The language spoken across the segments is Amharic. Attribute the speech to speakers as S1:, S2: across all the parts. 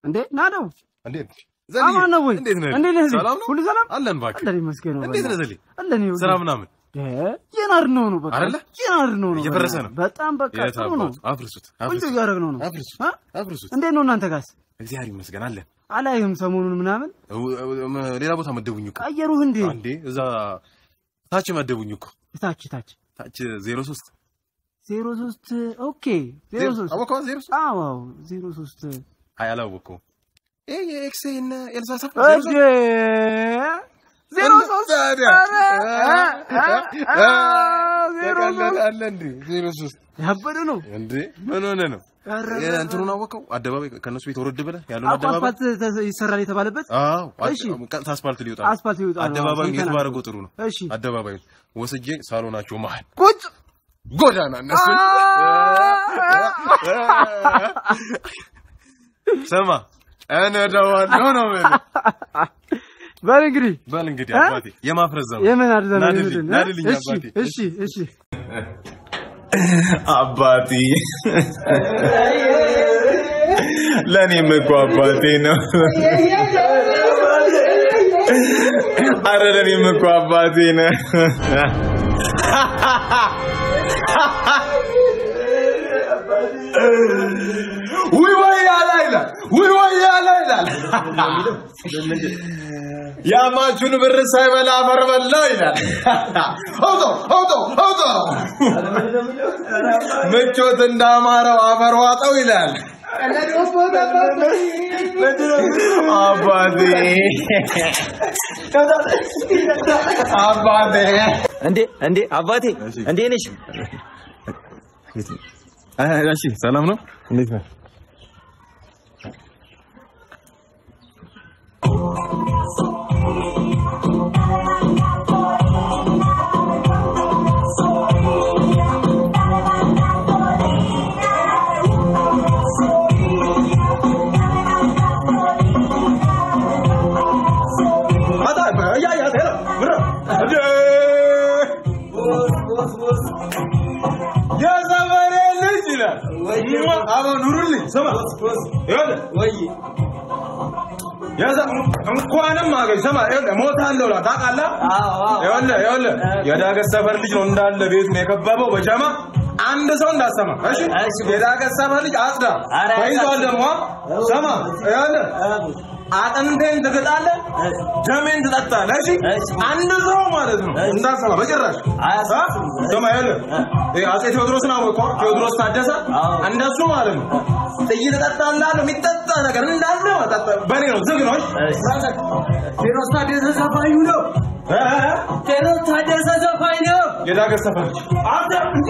S1: እንዴ ና ነው
S2: እንዴት
S1: አማን ነው ወይ?
S2: እንዴት ነህ?
S1: እንዴት ነህ?
S2: ሰላም ነው?
S1: ሁሉ ሰላም
S2: አለን እባክህ።
S1: አለን ይመስገን ነው።
S2: እንዴት ነህ ዘሌ?
S1: አለን ይኸውልህ።
S2: ስራ ምናምን
S1: የናር ነው ነው በቃ
S2: አይደለ?
S1: የናር ነው ነው
S2: እየፈረሰ ነው።
S1: በጣም በቃ
S2: የት
S1: ጥሩ ነው።
S2: አባቱ? አፍርሱት
S1: ቆንጆ
S2: አፍርሱት
S1: እያደረግነው ነው።
S2: አፍርሱት
S1: አ?
S2: አፍርሱት።
S1: እንዴት ነው እናንተ ጋርስ?
S2: እግዚአብሔር ይመስገን አለን።
S1: አላይህም ሰሞኑን ምናምን
S2: እው- እው- ሌላ ቦታ መደቡኝ እኮ
S1: ቀየሩህ እንዴ?
S2: አንዴ እዛ ታች መደቡኝ እኮ
S1: ታች ታች
S2: ታች ዜሮ ሶስት
S1: ዜሮ ሶስት ኦኬ ዜሮ ሶስት
S2: አወቀዋ ዜሮ ሶስት
S1: አዎ አዎ ዜሮ ሶስት
S2: አይ አላወቀውም። ይሄ የኤክስ እና ኤልሳ ሰፋ
S1: እጄ ዜሮ ሶስት
S2: ታዲያ
S1: ኧረ፣ አ፣ አ፣ ዜሮ ሶስት
S2: ተቀለዳለ እንዴ ዜሮ ሶስት
S1: ያበደ ነው።
S2: እንዴ ምን ሆነ ነው
S1: ኧረ፣
S2: እንትኑን አወቀው አደባባይ ከእነሱ ቤት ወረድ ብለህ ያለውን
S1: አዎ፣
S2: አደባባይ
S1: አስፋልት ተ- ይሰራል የተባለበት
S2: አዎ
S1: እሺ።
S2: ቀጥታ አስፋልት ሊወጣ ነው።
S1: አስፋልት ይወጣ ነው።
S2: አደባባዩን የት
S1: ሰምተናል።
S2: ባደረገው ጥሩ ነው።
S1: እሺ
S2: አደባባዩን ወስጄ ሳሎናቸው መሀል
S1: ቁጭ
S2: ጎዳና እነሱን ስማ እነዳዋለሁ ነው የምልህ።
S1: በል እንግዲህ
S2: በል እንግዲህ
S1: እ?
S2: አባቴ የማፍረዝ ዘመን
S1: የምን አድዘን
S2: ናድልኝ ናድልኝ
S1: እሺ
S2: አባቴ
S1: እሺ እሺ
S3: አባቴ ለእኔም እኮ አባቴ ነው። አረ ለእኔም እኮ አባቴ ነው። ውይ ወያላ ይላል፣ ውይ ወያላ ይላል። የአማቹን ብር ሳይበላ አፈር በላ ይላል። አውጦ አውጦ አውጦ ምቾት እንዳማረው አፈር ዋጠው ይላል። አባቴ አባቴ
S4: እንዴ እንዴ አባቴ እንዴ ነሽ?
S2: እሺ ሰላም ነው እንዴት ነህ
S3: የዘመኔ ልጅ ይላል። አቦ ኑሩልኝ ስማ ይኸውልህ የዘ- እንኳንም አገኝ ስማ ይኸውልህ ሞታለሁ እላት ታውቃለህ? ይኸውልህ ይኸውልህ የዳገት ሰፈር ልጅ ነው እንዳለ ቤቱን የከበበው በጀማ አንድ ሰው እንዳሰማ እሺ የዳገት ሰፈር ልጅ አጽዳ ተይዟል ደግሞ ስማ ይኸውልህ አጥንቴን ትግጣለህ ደሜን ትጠጣለህ እሺ አንድ ሰው ማለት ነው እንዳሰማ በጭራሽ አ? ስማ ይኸውልህ ይሄ አፄ ቴዎድሮስን አወቀው ቴዎድሮስ ታደሰ እንደሱ ማለት ነው ጥይት እጠጣለሁ የሚጠጣ ነገር እንዳለ መጠጣ በእኔ ነው ዝግ ነው እሺ?
S1: ቴዎድሮስ ታደሰ ዘፋኙ ነው።
S3: እ?
S1: ቴዎድሮስ ታደሰ ዘፋኝ ነው።
S3: የዳገት ሰፈር ልጅ አንተ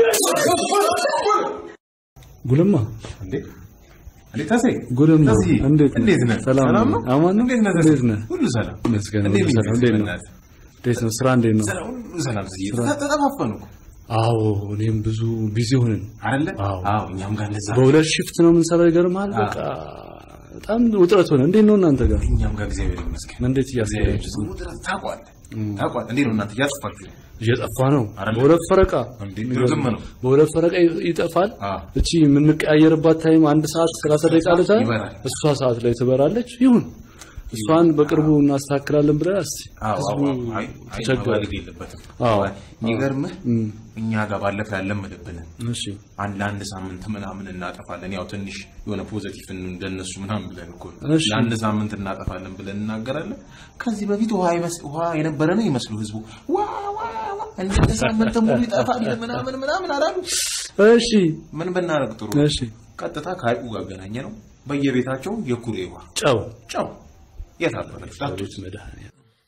S5: ጉልማ
S2: እንዴ እንዴ ተሴ
S5: ጉልማ
S2: ተሴ
S5: እንዴት ነህ?
S2: እንዴት ነህ
S5: ሰላም
S2: ሰላም
S5: ነው?
S2: ነው
S5: አማን ነው?
S2: እንዴት ነህ ተሴ
S5: እንዴት ነህ?
S2: ሁሉ ሰላም
S5: ይመስገን
S2: እንዴት
S5: ሁሉ
S2: ነህ?
S5: ሰላም። እንዴት ነው?
S2: በእናትህ?
S5: እንዴት ነው? ስራ እንዴት ነው?
S2: ሰላም ሁሉ ሰላም ዝዬ ተጠፋፈኑ እኮ
S5: አዎ እኔም ብዙ ቢዚ ሆነን
S2: አይደለ
S5: አዎ።
S2: አዎ እኛም ጋር እንደዛ
S5: በሁለት ሽፍት ነው የምንሰራው። ይገርምሃል። በቃ በጣም ውጥረት ሆነ። እንዴት ነው እናንተ ጋር?
S2: እኛም ጋር እግዚአብሔር ይመስገን
S5: እንዴት እያስኬዳችሁ ነው?
S2: ውጥረት ታውቋለህ ታውቋለህ እንዴት ነው እናንተ እያጠፋችሁ ነው
S5: እየጠፋ ነው።
S2: አይደለ?
S5: በሁለት ፈረቃ
S2: እንዴ ድርግም ነው
S5: በሁለት ፈረቃ ይ- ይጠፋል።
S2: አዎ።
S5: እቺ የምንቀያየርባት ታይም አንድ ሰዓት ሰላሳ ደቂቃ ልታ
S2: ይበራል።
S5: እሷ ሰዓት ላይ ትበራለች። ይሁን እሷን በቅርቡ እናስተካክላለን ብለን እስቲ
S2: አዎ
S5: ህዝቡ
S2: አዎ አይ አይ
S5: ተቸገረ።
S2: መባለግ የለበትም
S5: አዎ።
S2: የሚገርምህ
S5: እም፣
S2: እኛ ጋር ባለፈው ያለመደብንን
S5: እሺ
S2: አንድ ለአንድ ሳምንት ምናምን እናጠፋለን። ያው ትንሽ የሆነ ፖዘቲቭ እንደነሱ ምናምን ብለን እኮ ነው።
S5: እሺ።
S2: ለአንድ ሳምንት እናጠፋለን ብለን እናገራለን። ከዚህ በፊት ውሃ ይመስ ውሃ የነበረ ነው ይመስሉ ህዝቡ ዋ ዋ ዋ እንደ ሳምንት ሙሉ ይጠፋል ምናምን ምናምን አላሉ።
S5: እሺ
S2: ምን ብናደርግ ጥሩ?
S5: እሺ
S2: ቀጥታ ከሀይቁ ጋር አገናኘ ነው። በየቤታቸው የኩሬ ውሃ
S5: ጨው
S2: ጨው የታበለች
S5: ቤት መድኃኒዓለም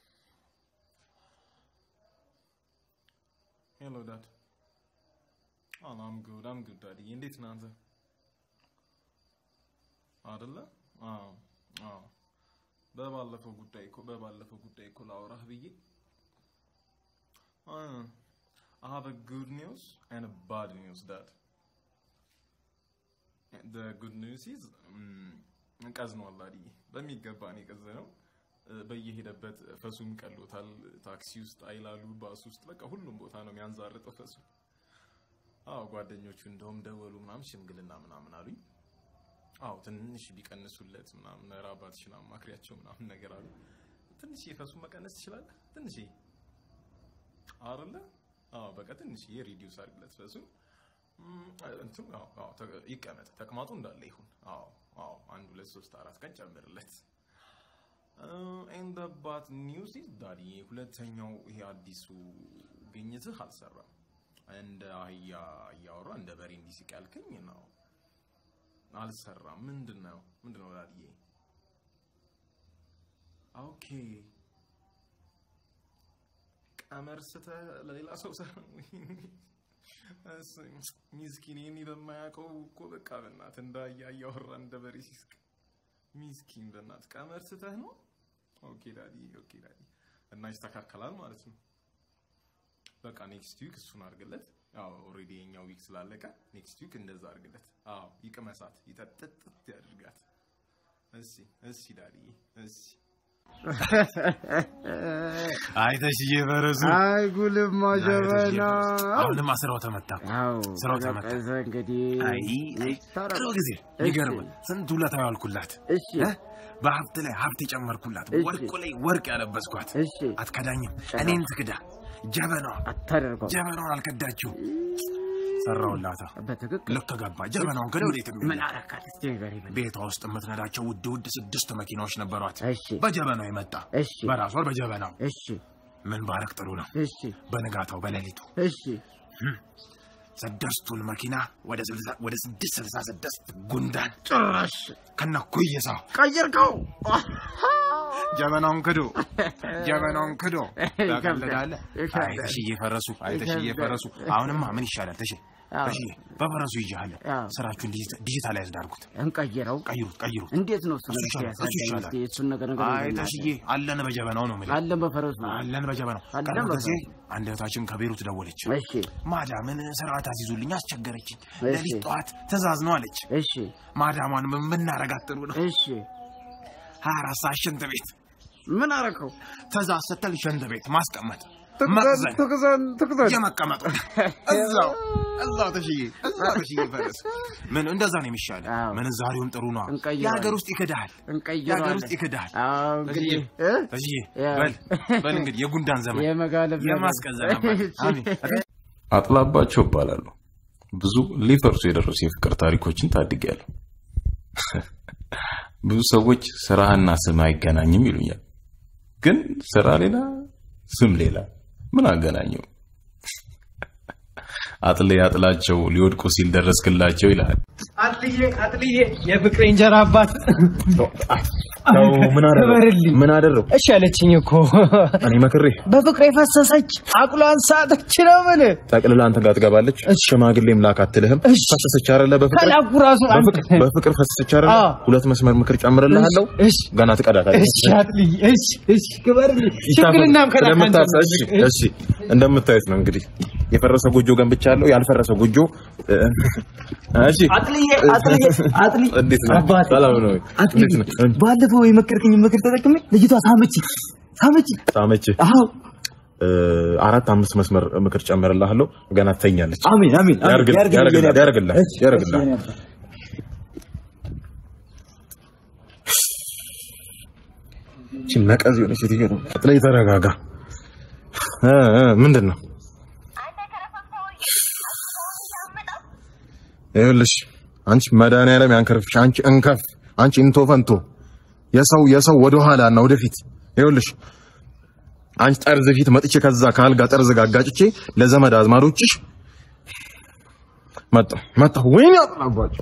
S3: ሄሎ ዳድ አም ጉድ አም ጉድ ዳዲ እንዴት ነህ አንተ አይደለ አዎ አዎ በባለፈው ጉዳይ እኮ በባለፈው ጉዳይ እኮ ላወራህ ብዬ I have a good news and a bad news dad the good news is mm, ቀዝኗል አዲ በሚገባ ነው የቀዘነው በየሄደበት ፈሱም ቀሎታል። ታክሲ ውስጥ አይላሉ፣ ባስ ውስጥ በቃ ሁሉም ቦታ ነው የሚያንዛርጠው ፈሱ። አዎ ጓደኞቹ እንደውም ደወሉ ምናምን ሽምግልና ምናምን አሉኝ።
S2: አዎ ትንሽ ቢቀንሱለት ምናምን ኧረ አባትሽን አማክሪያቸው ምናምን ነገር አሉ። ትንሽ የፈሱን መቀነስ ትችላለህ? ትንሽ አይደለ? አዎ በቃ ትንሽ ሪዲዩስ አድርግለት ፈሱን እም፣ እንትን አዎ አዎ ተ- ይቀመጥ ተቅማጡ እንዳለ ይሁን። አዎ አዎ አንድ ሁለት ሶስት አራት ቀን ጨምርለት። ኤንድ ባት ኒውስ ኢዝ ዳዲ ሁለተኛው ይሄ አዲሱ ግኝትህ አልሰራም። እንደ አህያ እያወራ እንደ በሬ እንዲስቅ ያልከኝ ነው አልሰራም። ምንድን ነው ምንድን ነው ዳዲዬ? ኦኬ ቀመር ስተህ ለሌላ ሰው ሰ ሚስኪን ይህን በማያውቀው እኮ በቃ በእናትህ እንደ አህያ እያወራ እንደ በሬ ሲስቅ ሚስኪን በእናትህ ቀመር ስተህ ነው። ኦኬ ዳዲ ኦኬ ዳዲ እና ይስተካከላል ማለት ነው። በቃ ኔክስት ዊክ እሱን አድርግለት። አዎ ኦልሬዲ የኛው ዊክ ስላለቀ ኔክስት ዊክ እንደዛ አድርግለት። አዎ ይቅመሳት፣ ይጠጥጥት ያድርጋት። እሺ እሺ ዳዲ እሺ
S6: አይተሽዬ በረሱ
S1: አይ ጉልማ ጀበና
S6: አሁንማ ስራው ተመታ።
S1: አዎ
S6: ስራው ተመታ።
S1: ተቀዘ እንግዲህ
S6: አይ ቅርብ ጊዜ ይገርም ስንት ውለታ ያዋልኩላት
S1: እሺ
S6: እ? በሀብት ላይ ሀብት የጨመርኩላት
S1: እሺ።
S6: ወርቁ ላይ ወርቅ ያለበስኳት
S1: እሺ
S6: አትከዳኝም። እኔን ትክዳ ጀበናዋ
S1: አታደርገው
S6: ጀበናውን አልከዳችው። ሰራውላታ
S1: በትክክል
S6: ልክ ገባ። ጀበናውን ከደ ወዴት
S1: ምን አረካት እስቲ ንገሪኝ በል።
S6: ቤቷ ውስጥ የምትነዳቸው ውድ ውድ ስድስት መኪናዎች ነበሯት።
S1: እሺ
S6: በጀበናው የመጣ
S1: እሺ
S6: በራሷ በጀበናው
S1: እሺ
S6: ምን ባረክ ጥሩ ነው።
S1: እሺ
S6: በንጋታው በሌሊቱ
S1: እሺ
S6: ስድስቱን መኪና ወደ ስልሳ- ወደ ስድስት ስልሳ ስድስት ጉንዳን
S1: ጭራሽ
S6: ከነ ኩይሳው
S1: ቀየርከው
S6: ጀበናውን ክዶ ጀበናውን ክዶ
S1: ይከብዳል፣
S6: ታቀልዳለህ።
S1: ይከብዳል።
S6: አይ ተሽዬ ፈረሱ፣ አይ ተሽዬ
S1: ይከብዳል።
S6: ፈረሱ። አሁንማ ምን ይሻላል? ተሽ
S1: አዎ።
S6: ተሽዬ በፈረሱ ይዤሃለሁ።
S1: አዎ።
S6: ስራችሁን ዲጂታ- ዲጂታላይዝድ አድርጉት።
S1: እንቀይረው
S6: ቀይሩት፣ ቀይሩት።
S1: እንዴት ነው እሱ
S6: እሱ
S1: ነገር
S6: ይሻላል፣ እሱ
S1: ያሳየኝ
S6: ይሻላል።
S1: እስቲ እሱን ነገር ነገር
S6: አይ ተሽዬ አለን በጀበናው ነው የምልህ።
S1: አለን በፈረሱ
S6: አለን በጀበናው።
S1: አለን
S6: ቀደም ጊዜ
S1: በፈረሱ።
S6: አንድ እህታችን ከቤሩት ደወለች።
S1: እሺ
S6: ማዳምን ስርዓት አስይዙልኝ አስቸገረችኝ።
S1: እሺ።
S6: ሌሊት ጠዋት ትእዛዝ ነው አለች።
S1: እሺ
S6: ማዳሟን ምን ብናረጋት ጥሩ ነው?
S1: እሺ
S6: ሀያ አራት ሰዓት ሽንት ቤት
S1: ምን አረከው
S6: ትእዛዝ ስትል ሽንት ቤት ማስቀመጥ
S1: ትክዘን
S6: መቅዘን
S1: ትክዘን ትክዘን
S6: የመቀመጡ እዛው እዛው ተሽዬ እዛው ተሽዬ ፈረስ ምን እንደዛ ነው የሚሻለ።
S1: አዎ።
S6: ምንዛሬውም ጥሩ ነው።
S1: እንቀይረዋለን።
S6: የሀገር ውስጥ ይክዳል።
S1: እንቀይረዋለን
S6: የሀገር ውስጥ ይክዳል።
S1: አዎ እንግዲህ
S6: ተሽዬ
S1: እ?
S6: ተሽዬ
S1: ያው።
S6: በል በል እንግዲህ የጉንዳን ዘመን
S1: የመጋለብ ዘመን።
S6: የማስቀዘን አሜን።
S2: አጥላባቸው እባላለሁ። ብዙ ሊፈርሱ የደረሱ የፍቅር ታሪኮችን ታድጌያለሁ። ብዙ ሰዎች ስራህና ስም አይገናኝም ይሉኛል። ግን ስራ ሌላ፣ ስም ሌላ። ምን አገናኘው? አጥሌ አጥላቸው ሊወድቁ ሲል ደረስክላቸው ይላል።
S7: አጥልዬ አጥልዬ የፍቅሬ እንጀራ አባት
S4: ምን
S7: ክበርልኝ።
S4: ምን አደረው?
S7: እሺ አለችኝ እኮ
S4: እኔ መክሬ
S7: በፍቅሬ ፈሰሰች አቁሏን ሳተች ነው ምን
S4: ጠቅልላ አንተ ጋር ትገባለች። ሽማግሌም ላክ አትልህም።
S7: እሺ።
S4: ፈሰሰች አይደለ? በፍቅር
S7: ከላኩ ራሱ አንተ
S4: በፍቅር በፍቅር ፈሰሰች አይደለ?
S7: አዎ።
S4: ሁለት መስመር ምክር ጨምርልሃለሁ።
S7: እሺ
S4: ገና ትቀዳታለች።
S7: እሺ አጥልዬ እሺ እሺ ክበርልኝ ሽምግልናም ከላክ አንተ
S4: ስለምታስ- እሺ እሺ እንደምታዩት ነው እንግዲህ የፈረሰ ጎጆ ገንብቻለሁ። ያልፈረሰ ጎጆ እ፣ እሺ
S7: አጥልዬ አጥልዬ አጥልዬ
S4: እንዴት ነው?
S7: አባቴ
S4: ሰላም ነው?
S7: አጥልዬ
S4: እንዴት ነው?
S7: ባለፈው የመከርከኝ ምክር ተጠቅሜ ልጅቷ ሳመች ሳመች
S4: ሳመች
S7: አዎ
S4: እ፣ አራት አምስት መስመር ምክር ጨምርልሃለሁ። ገና ትተኛለች።
S7: አሜን አሜን አሜን።
S4: ያርግልህ፣
S7: ያርግልኝ
S4: ያርግልህ፣
S7: የኔ አባት።
S4: ያርግልህ፣
S7: እሺ፣
S4: ያርግልህ።
S7: እሺ የኔ አባት።
S4: እቺ ነቀዝ የሆነች ሴትዮ ነው። አጥላይ ተረጋጋ። እ እ ምንድን ነው ይኸውልሽ፣ አንቺ መድኃኒዓለም ያንከርፍሽ፣ አንቺ እንከፍ፣ አንቺ እንቶ ፈንቶ የሰው የሰው ወደ ኋላ እና ወደፊት። ይኸውልሽ አንቺ ጠርዝ ፊት መጥቼ ከዛ ከአልጋ ጠርዝ ጋር አጋጭቼ ለዘመድ አዝማዶችሽ መጣሁ መጣሁ። ወይኔ አጥላባቸው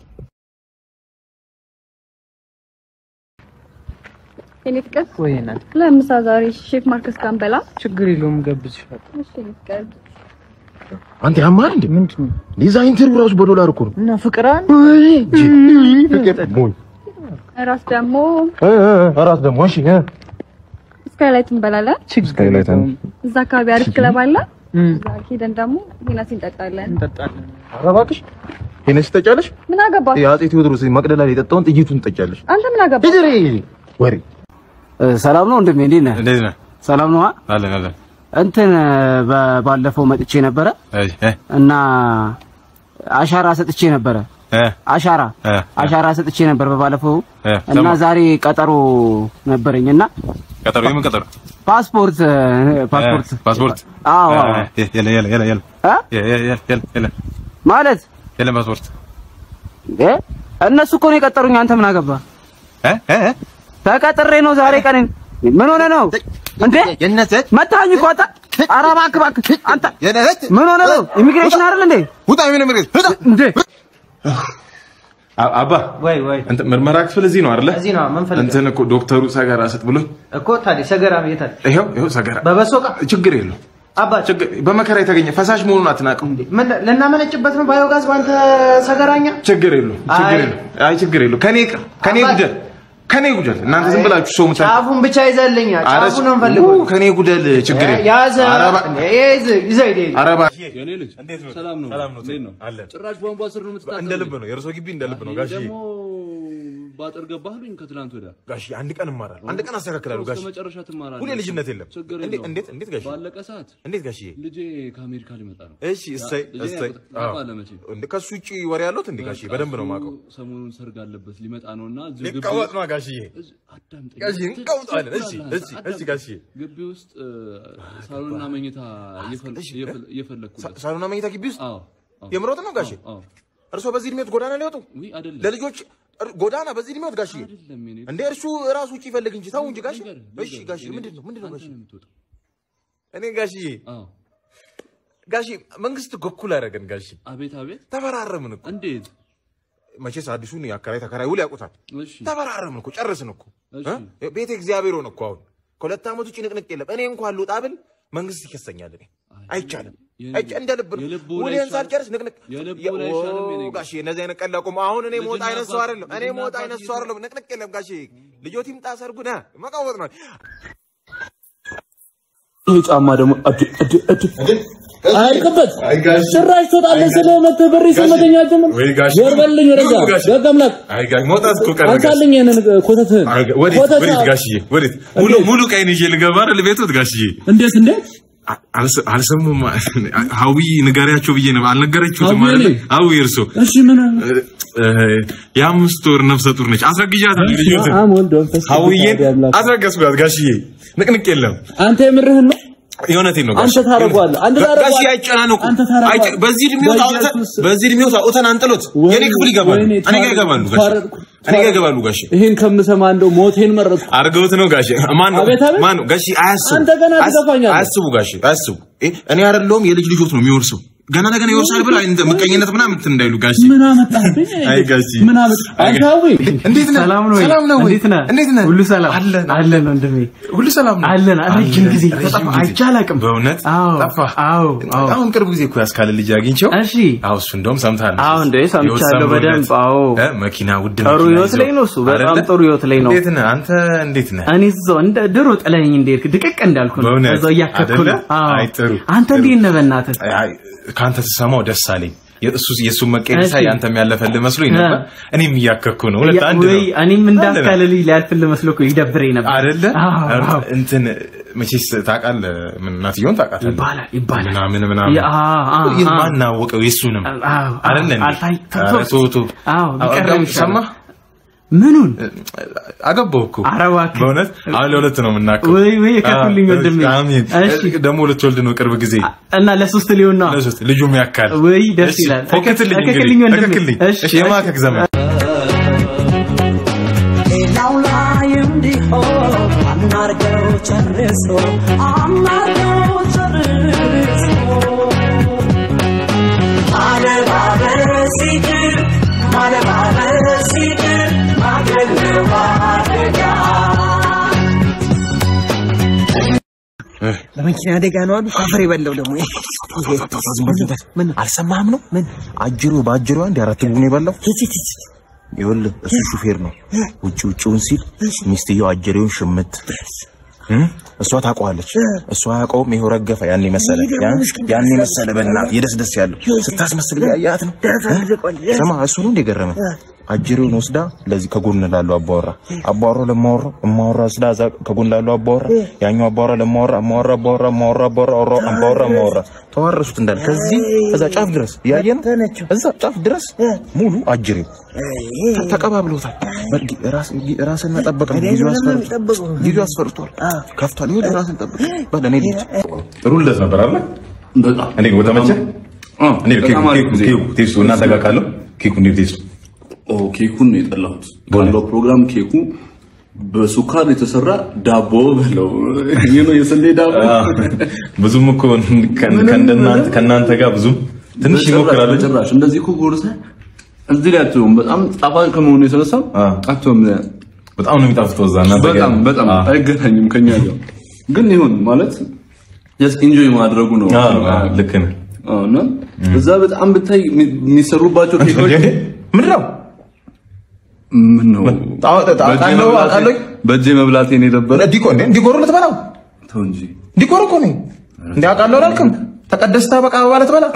S8: የኔ ፍቅር
S7: ወይ እናት
S8: ለምሳ ዛሬ ሼፍ ማርከስ ጋር እንበላ።
S7: ችግር የለውም ገብዝሻል።
S8: እሺ የኔ ፍቅር
S4: አንተ ያማል እንዴ?
S7: ምንድን ነው
S4: ዲዛይን ኢንተርቪው ራሱ በዶላር እኮ ነው።
S7: እና ፍቅር አንድ
S4: ሞኝ
S8: እራስ ደግሞ
S4: እ እ እራት ደግሞ እሺ እ
S8: ስካይላይት እንበላለን።
S7: ችግር
S4: ስካይላይት
S7: የለውም
S8: እዛ አካባቢ አሪፍ ክለብ አለ።
S7: እም፣
S8: እዛ ሄደን ደግሞ ሄነሲ እንጠጣለን።
S7: እንጠጣለን።
S4: ኧረ እባክሽ ሄነስ ትጠጫለሽ?
S8: ምን አገባ
S4: የአፄ ቴዎድሮስ መቅደላ ላይ የጠጣውን ጥይቱን ትጠጫለሽ።
S8: አንተ ምን አገባ?
S4: ሂድሪ ወሬ
S1: ሰላም ነው እንደምን እንዴት ነህ?
S2: እንዴት ነህ?
S1: ሰላም ነው።
S2: አለን አለን።
S1: እንትን በ- ባለፈው መጥቼ ነበረ
S2: እሺ እ
S1: እና አሻራ ሰጥቼ ነበረ
S6: እ
S1: አሻራ
S6: እ
S1: አሻራ ሰጥቼ ነበር በባለፈው
S6: እ
S1: እና
S6: ሰማሁ።
S1: ዛሬ ቀጠሮ ነበረኝ እና
S6: ቀጠሮ የምን ቀጠሮ?
S1: ፓስፖርት እ፣ ፓስፖርት
S6: እ ፓስፖርት
S1: አዎ አዎ
S6: እ፣ የለ የለ የለ የለ
S1: እ?
S6: የ- የ- የ- የለ የለ
S1: ማለት
S6: የለም ፓስፖርት
S1: እ እነሱ እኮ ነው የቀጠሩኝ። አንተ ምን አገባ?
S6: እ እ እ
S1: ተቀጥሬ ነው ዛሬ ቀን። ምን ሆነ ነው እንዴ?
S6: የነሰት
S1: መታኝ እኮ አንተ። ኧረ እባክህ እባክህ አንተ
S6: የነሰት
S1: ምን ሆነ ነው? ኢሚግሬሽን አይደል እንዴ?
S6: ውጣ ምን ምርት ውጣ
S1: እንዴ
S2: አ- አባ
S7: ወይ ወይ
S2: እንትን ምርመራ ክፍል እዚህ ነው አይደለ?
S7: እዚህ ነው ምን ፈልገህ
S2: እንትን እኮ ዶክተሩ ሰገራ ስጥ ብሎኝ
S7: እኮ ታዲያ ሰገራ ቤት አለ
S2: ይኸው ይኸው ሰገራ
S7: በበሶ ዕቃ
S2: ችግር የለው
S7: አባ
S2: ችግር በመከራ የተገኘ ፈሳሽ መሆኑን አትናቅም።
S7: ምን ልናመነጭበት ነው ባዮጋዝ በአንተ ሰገራኛ
S2: ችግር የለው ችግር
S7: አይ።
S2: የለው አይ ችግር የለው ከኔ ይቅር ከኔ
S7: አባት።
S2: ጉደል ከኔ ጉደል እናንተ ዝም ብላችሁ ሰው ምታ
S7: ጫፉን ብቻ ይዘልኛል
S2: ኧረ
S7: ጫፉን ነው የምፈልገው
S2: ኡ፣ ከኔ ጉደል ችግር የለው
S7: ያዘ
S2: ኧረ እባ-
S7: ይዘ ይዘ ይዘ
S2: ኧረ እባ-
S5: የኔ ልጅ ሰላም ነው
S2: ሰላም ነው
S5: እንዴት ነው
S2: አለን
S5: ጭራሽ ቧንቧ ስር ነው የምትታጠበው
S2: እንደ ልብ ነው የእርሶ ግቢ እንደ ልብ ነው ጋሽ
S5: ደግሞ ባጥር ገባህልኝ ከትላንት ወዲያ
S2: ጋሽ አንድ ቀን እማራለሁ አንድ ቀን አስተካክላለሁ ጋሽ
S5: እስከ መጨረሻ ትማራለህ
S2: ሁሌ ልጅነት የለም
S5: ችግር
S2: እንዴት
S5: የለውም።
S2: እንዴት እንዴት ጋሽ
S5: ባለቀ ሰዓት
S2: እንዴት ጋሽዬ
S5: ልጄ ከአሜሪካ ሊመጣ ነው
S2: እሺ እሰይ
S5: ልጄ
S2: እሰይ
S5: ያውቁት-
S2: አዎ
S5: ታውቃለህ መቼም።
S2: እንደ ከሱ ውጪ ወሬ ያለሁት እንዴ ጋሽዬ በደንብ ነው የማውቀው
S5: ሰሞኑን ሰርግ አለበት ሊመጣ ነው እና እዚሁ ግቢ
S2: ሊቀወጥ ነው ጋሽዬ
S5: እዚህ- አዳምጠኝ።
S2: ጋሽዬ እንቀውጣለን እሺ
S5: ትችላለህ
S2: እሺ
S5: አንተ።
S2: እሺ ጋሽዬ
S5: ግቢ ውስጥ እ፣ ሳሎንና መኝታ እየፈል-
S2: እሺ፣
S5: እየፈል- እየፈለግኩለት
S2: ሳሎና መኝታ ግቢ ውስጥ
S5: አዎ አዎ።
S2: የምሮጥ ነው ጋሼ
S5: አዎ
S2: እርሶ በዚህ እድሜዎት ጎዳና ሊወጡ
S5: ውይ አይደለም
S2: ለልጆች እር- ጎዳና በዚህ እድሜዎት ጋሽዬ
S5: አይደለም የኔ
S2: እንደ እርሱ ራሱ ውጭ ይፈልግ እንጂ ተው እንጂ ጋሼ
S5: ንገርህ፣
S2: እሺ
S5: ንገርህ፣
S2: ጋሼ
S5: የኔ
S2: ምንድን ነው
S5: ልጅ፣
S2: ምንድን ነው
S5: አንተ
S2: ጋሼ
S5: ነው የምትወጣው።
S2: እኔ ጋሽዬ
S5: አዎ
S2: ጋሼ መንግስት እኮ እኩል አደረገን ጋሼ
S5: አቤት አቤት
S2: ተፈራረምን እኮ
S5: እንዴት
S2: መቼስ አዲሱን የአከራይ ተከራይ ውል ያውቁታል
S5: እሺ
S2: ተፈራረምን እኮ ጨርስን እኮ
S5: እሺ
S2: እ? ቤተ እግዚአብሔር ሆነ እኮ አሁን ከሁለት ዓመት ውጭ ንቅንቅ የለም እኔ እንኳን ልውጣ ብል መንግስት ይከሰኛል እኔ አይቻልም
S5: የልብ-
S2: አይቻ እንደ ልብ ነው
S5: የልቡ ላይ
S2: ውሌን
S5: ይሻል-
S2: ሳልጨርስ ንቅንቅ
S5: የልቡ
S2: የ-
S5: ላይ ይሻልም የኔ
S2: ኦ፣ ጋሼ እነዚህ አይነት ቀልድ አቁም አሁን እኔ ሞጣ
S5: ልጅና
S2: አይነት ሰው
S5: አባት-
S2: አይደለም እኔ
S5: ልጅና
S2: ሞጣ
S5: አባት
S2: አይነት ሰው
S5: ይዘው-
S2: አይደለም ንቅንቅ የለም ጋሼ ልጆት ይምጣ ሰርጉ ነ መቃወጥ ነው
S5: ይሄ ጫማ ደግሞ እድ እድ እድ አይቀበት ጭራሽ ትወጣለህ ስለው መተህ በሬ ስመተኛ ጀምር
S2: ወይ ጋሽ
S5: ዞር በልኝ ወደዛ
S2: ኑ ጋሽ።
S5: ደግ አምላክ
S2: አይ ጋሽ መውጣት እኮ ቀረ ጋሽ
S5: አንሳልኝ ይሄንን ኮተትህን
S2: አይ ጋ- ወዴት
S5: ኮተት
S2: ወዴት ጋሽዬ ወዴት ሙሉ ሙሉ ቀይን ይዤ ልገባ አይደል ቤቶት ጋሽዬ
S5: እንዴት እንዴት
S2: አ- አልሰ- አልሰሙም ሀዊ ንገሪያቸው ብዬ ነው አልነገረችሁትም
S5: ሀዊ
S2: አይደል
S5: እኔ?
S2: ሀዊ እርሶ
S5: እሺ ምን
S2: እ- የአምስት ወር ነፍሰ ጡር ነች አስረግዣታለሁ ልጆትን
S5: አም ወልድ መንፈስ ቅዱስ
S2: ሀዊዬን
S5: አሐዱ አምላክ።
S2: አስረገዝኳት ጋሽዬ ንቅንቅ የለም
S5: አንተ የምርህን ነው
S2: የእውነቴን ነው
S5: አንተ ታረገዋለህ አንተ
S2: ጋሽ
S5: ታረገዋለህ
S2: አይጨናነቁ
S5: አንተ ታረገዋለህ
S2: አይጨ- በዚህ እድሜው አውጥተን
S5: በኢየሱስ
S2: በዚህ እድሜው አውጥተን አንጥሎት
S5: ወይኔ-
S2: የኔ ክፍል ይገባሉ
S5: ወይኔ
S2: እኔ ጋር
S5: ታረድኩ፣
S2: ይገባሉ ጋሽ
S5: ታረድኩ፣
S2: እኔ ጋር ይገባሉ ጋሽ
S5: ይሄን ከምሰማ እንደው ሞቴን መረጥኩ
S2: አርገውት ነው ጋሽ ማን ነው
S5: አቤት አቤት።
S2: ማን ነው ጋሽ አያስቡ
S5: አንተ ገና
S2: አያስ-
S5: ትገፋኛለህ።
S2: አያስቡ ጋሽ አያስቡ እ፣ እኔ አይደለሁም የልጅ ልጆት ነው የሚወርሰው ገና ለገና ይወርሳል ብላ እንደ ምቀኝነት ምናምን እንትን እንዳይሉ ጋሽ
S5: ምን አመጣብኝ
S2: አይ ጋሽ
S5: ምን አመጣ አንተ ሀዊ
S2: እንዴት ነህ
S1: ሰላም ነው ወይ?
S2: ሰላም ነው ወይ
S1: እንዴት ነህ?
S2: እንዴት ነህ
S1: ሁሉ ሰላም
S2: አለን
S1: አለን ወንድሜ
S2: ሁሉ ሰላም ነው
S1: አለን ረጅም ጊዜ
S2: ረጅም
S1: ተጠፋ
S2: ጊዜ።
S1: አይቼ አላውቅም
S2: በእውነት
S1: አዎ
S2: ጠፋ
S1: አዎ አዎ
S2: አሁን ቅርብ ጊዜ እኮ ያስካለ ልጅ አግኝቼው
S1: እሺ
S2: አዎ እሱ እንደውም ሰምታል
S1: አዎ እንዴ ሰምቻለሁ በደንብ አዎ
S2: መኪና ውድ
S1: ጥሩ
S2: መኪና
S1: ህይወት
S2: ይዞ።
S1: ላይ ነው እሱ በጣም
S2: አይደለ?
S1: ጥሩ ህይወት ላይ ነው
S2: እንዴት ነህ አንተ እንዴት ነህ
S1: እኔ እዛው እንደ ድሮ ጥለኸኝ እንዴት ድቅቅ እንዳልኩ ነው
S2: በእውነት?
S1: እዛው እያከኩ ነው
S2: አይደለ?
S1: አዎ
S2: አይ ጥሩ፣
S1: አንተ
S2: ጥሩ።
S1: እንዴት ነህ በእናትህ
S2: አይ፣ ከአንተ ስሰማው ደስ አለኝ የእሱ የእሱን መቀየር ሳይ
S1: እሺ።
S2: አንተም ያለፈልህ መስሎኝ ነበር
S1: እ።
S2: እኔም እያከኩ ነው ሁለት አንድ ነው
S1: ወይ እኔም እንዳስካለ ልጅ ሊያልፍልህ መስሎ እኮ ይደብረኝ ነበር
S2: አይደለ
S1: አዎ አዎ
S2: እንትን መቼስ ታውቃለህ ምን እናትየውን ታውቃታለህ
S1: ይባላል ይባላል
S2: ምናምን ምናምን
S1: ያ- አዎ አዎ
S2: ይህ
S1: አዎ።
S2: ማን አወቀው የእሱንም
S1: አዎ
S2: አይደለ እንዴ?
S1: አልታይ
S2: ኧረ ተው ተው
S1: አዎ ቢቀርም
S2: እንደውም
S1: ይሻላል።
S2: ሰማህ
S1: ምኑን
S2: አገባሁ እኮ
S1: ኧረ እባክህ
S2: በእውነት አሁን ለሁለት ነው የምናውቀው
S1: ወይ ወይ የከኩልኝ
S2: አዎ፣
S1: ወንድሜ
S2: አሜን
S1: እሺ
S2: ደግሞ ልትወልድ ነው ቅርብ ጊዜ
S1: እና ለሶስት ሊሆን ነው
S2: ለሶስት ልጁም ያካል
S1: ወይ ደስ
S2: እሺ፣
S1: ይላል
S2: ፎክትልኝ እንግዲህ
S1: እከክልኝ ወንድሜ
S2: እከክልኝ
S1: እሺ
S2: እሺ የማከክ ዘመን
S9: ሌላው ላይ እንዲሆን አናርገው ጨርሶ አናርገው ጨርሶ ማለባበስ ይቅር ማለባበስ ይቅር ማድረግ ነው አደጋ
S7: በመኪና አደጋ ነው አሉ ካፈር የበላው ደግሞ
S4: ምን አልሰማህም ነው ምን አጅሮ በአጅሮ አንድ አራት ጉን የበላው ይኸውልህ እሱ ሹፌር ነው ውጭ ውጭውን ሲል ሚስትየው አጀሬውን ሽምት እ? እሷ ታውቀዋለች እሷ አያውቀውም ይኸው ረገፈ ያን መሰለ ያን መሰለ በእናትህ የደስ ደስ ያለው ስታስመስል ያያት ነው እ? ስማ እሱ ነው እንደገረመ አጅሬውን ወስዳ ለዚህ ከጎን ላለው አባወራ አባወራው ለማወራ እማወራ ወስዳ እዛ ከጎን ላለው አባወራ ያኛው አባወራ ለማወራ እማወራ አባወራ እማወራ አባወራ አወራ አባወራ እማወራ ተዋረሱት እንዳለ ከዚህ እዛ ጫፍ ድረስ ያየን እዛ ጫፍ ድረስ ሙሉ አጅሬው ተ- ተቀባብሎታል። በርግ- ራስ ራስን መጠበቅ ነው። ጊዜው አስፈርቷል። ጊዜው አስፈርቷል። ከፍቷል። ይሁን ራስን ጠብቅ። በል እኔ ልጅ
S2: ጥሩ ልደት ነበር አይደል?
S5: በጣም
S2: እንዴት ነው ተመቸህ? እንዴት ነው ኬኩ
S5: በጣም አሪፍ
S2: ኬኩ
S5: ጊዜ።
S2: ኬኩ ቴስቱ እናንተ ጋር ካለው ኬኩ እንዴት ቴስቱ?
S5: ኦ ኬኩን ነው የጠላሁት። ካለው ፕሮግራም ኬኩ በሱካር የተሰራ ዳቦ በለው ይህ ነው የስንዴ ዳቦ
S2: ብዙም እኮ ከእንደናንተ ከእናንተ ጋር ብዙም ትንሽ ይሞክራል እንጂ
S5: ጭራሽ እንደዚህ እኮ ጎርሰህ እዚህ ላይ አትሆም። በጣም ጣፋጭ ከመሆኑ የተነሳ አትሆም።
S2: በጣም ነው የሚጣፍጠው እዛ እናንተ ጋር
S5: በጣም በጣም
S2: አዎ።
S5: አይገናኝም ከኛ ጋር ግን ይሁን ማለት ጀስት ኢንጆይ ማድረጉ ነው።
S2: አዎ፣ አዎ፣ ልክ ነህ።
S5: አዎ፣ እና እዛ በጣም ብታይ የሚ- የሚሰሩባቸው ኬኮች
S2: ምንድን ነው
S5: ምን ነው
S2: ጣ- ጣ-
S5: በእጄ
S2: ጣ-
S5: መብላቴ-
S2: አውቃለሁ።
S5: በእጄ መብላቴን የነበረ
S2: ዲኮ እንዴ ዲኮሩ ልትበላው
S5: ተው እንጂ
S2: ዲኮር እኮ ነኝ እንዴ አውቃለሁ አላልክም? ተቀደስታ በቃ ማለት በላ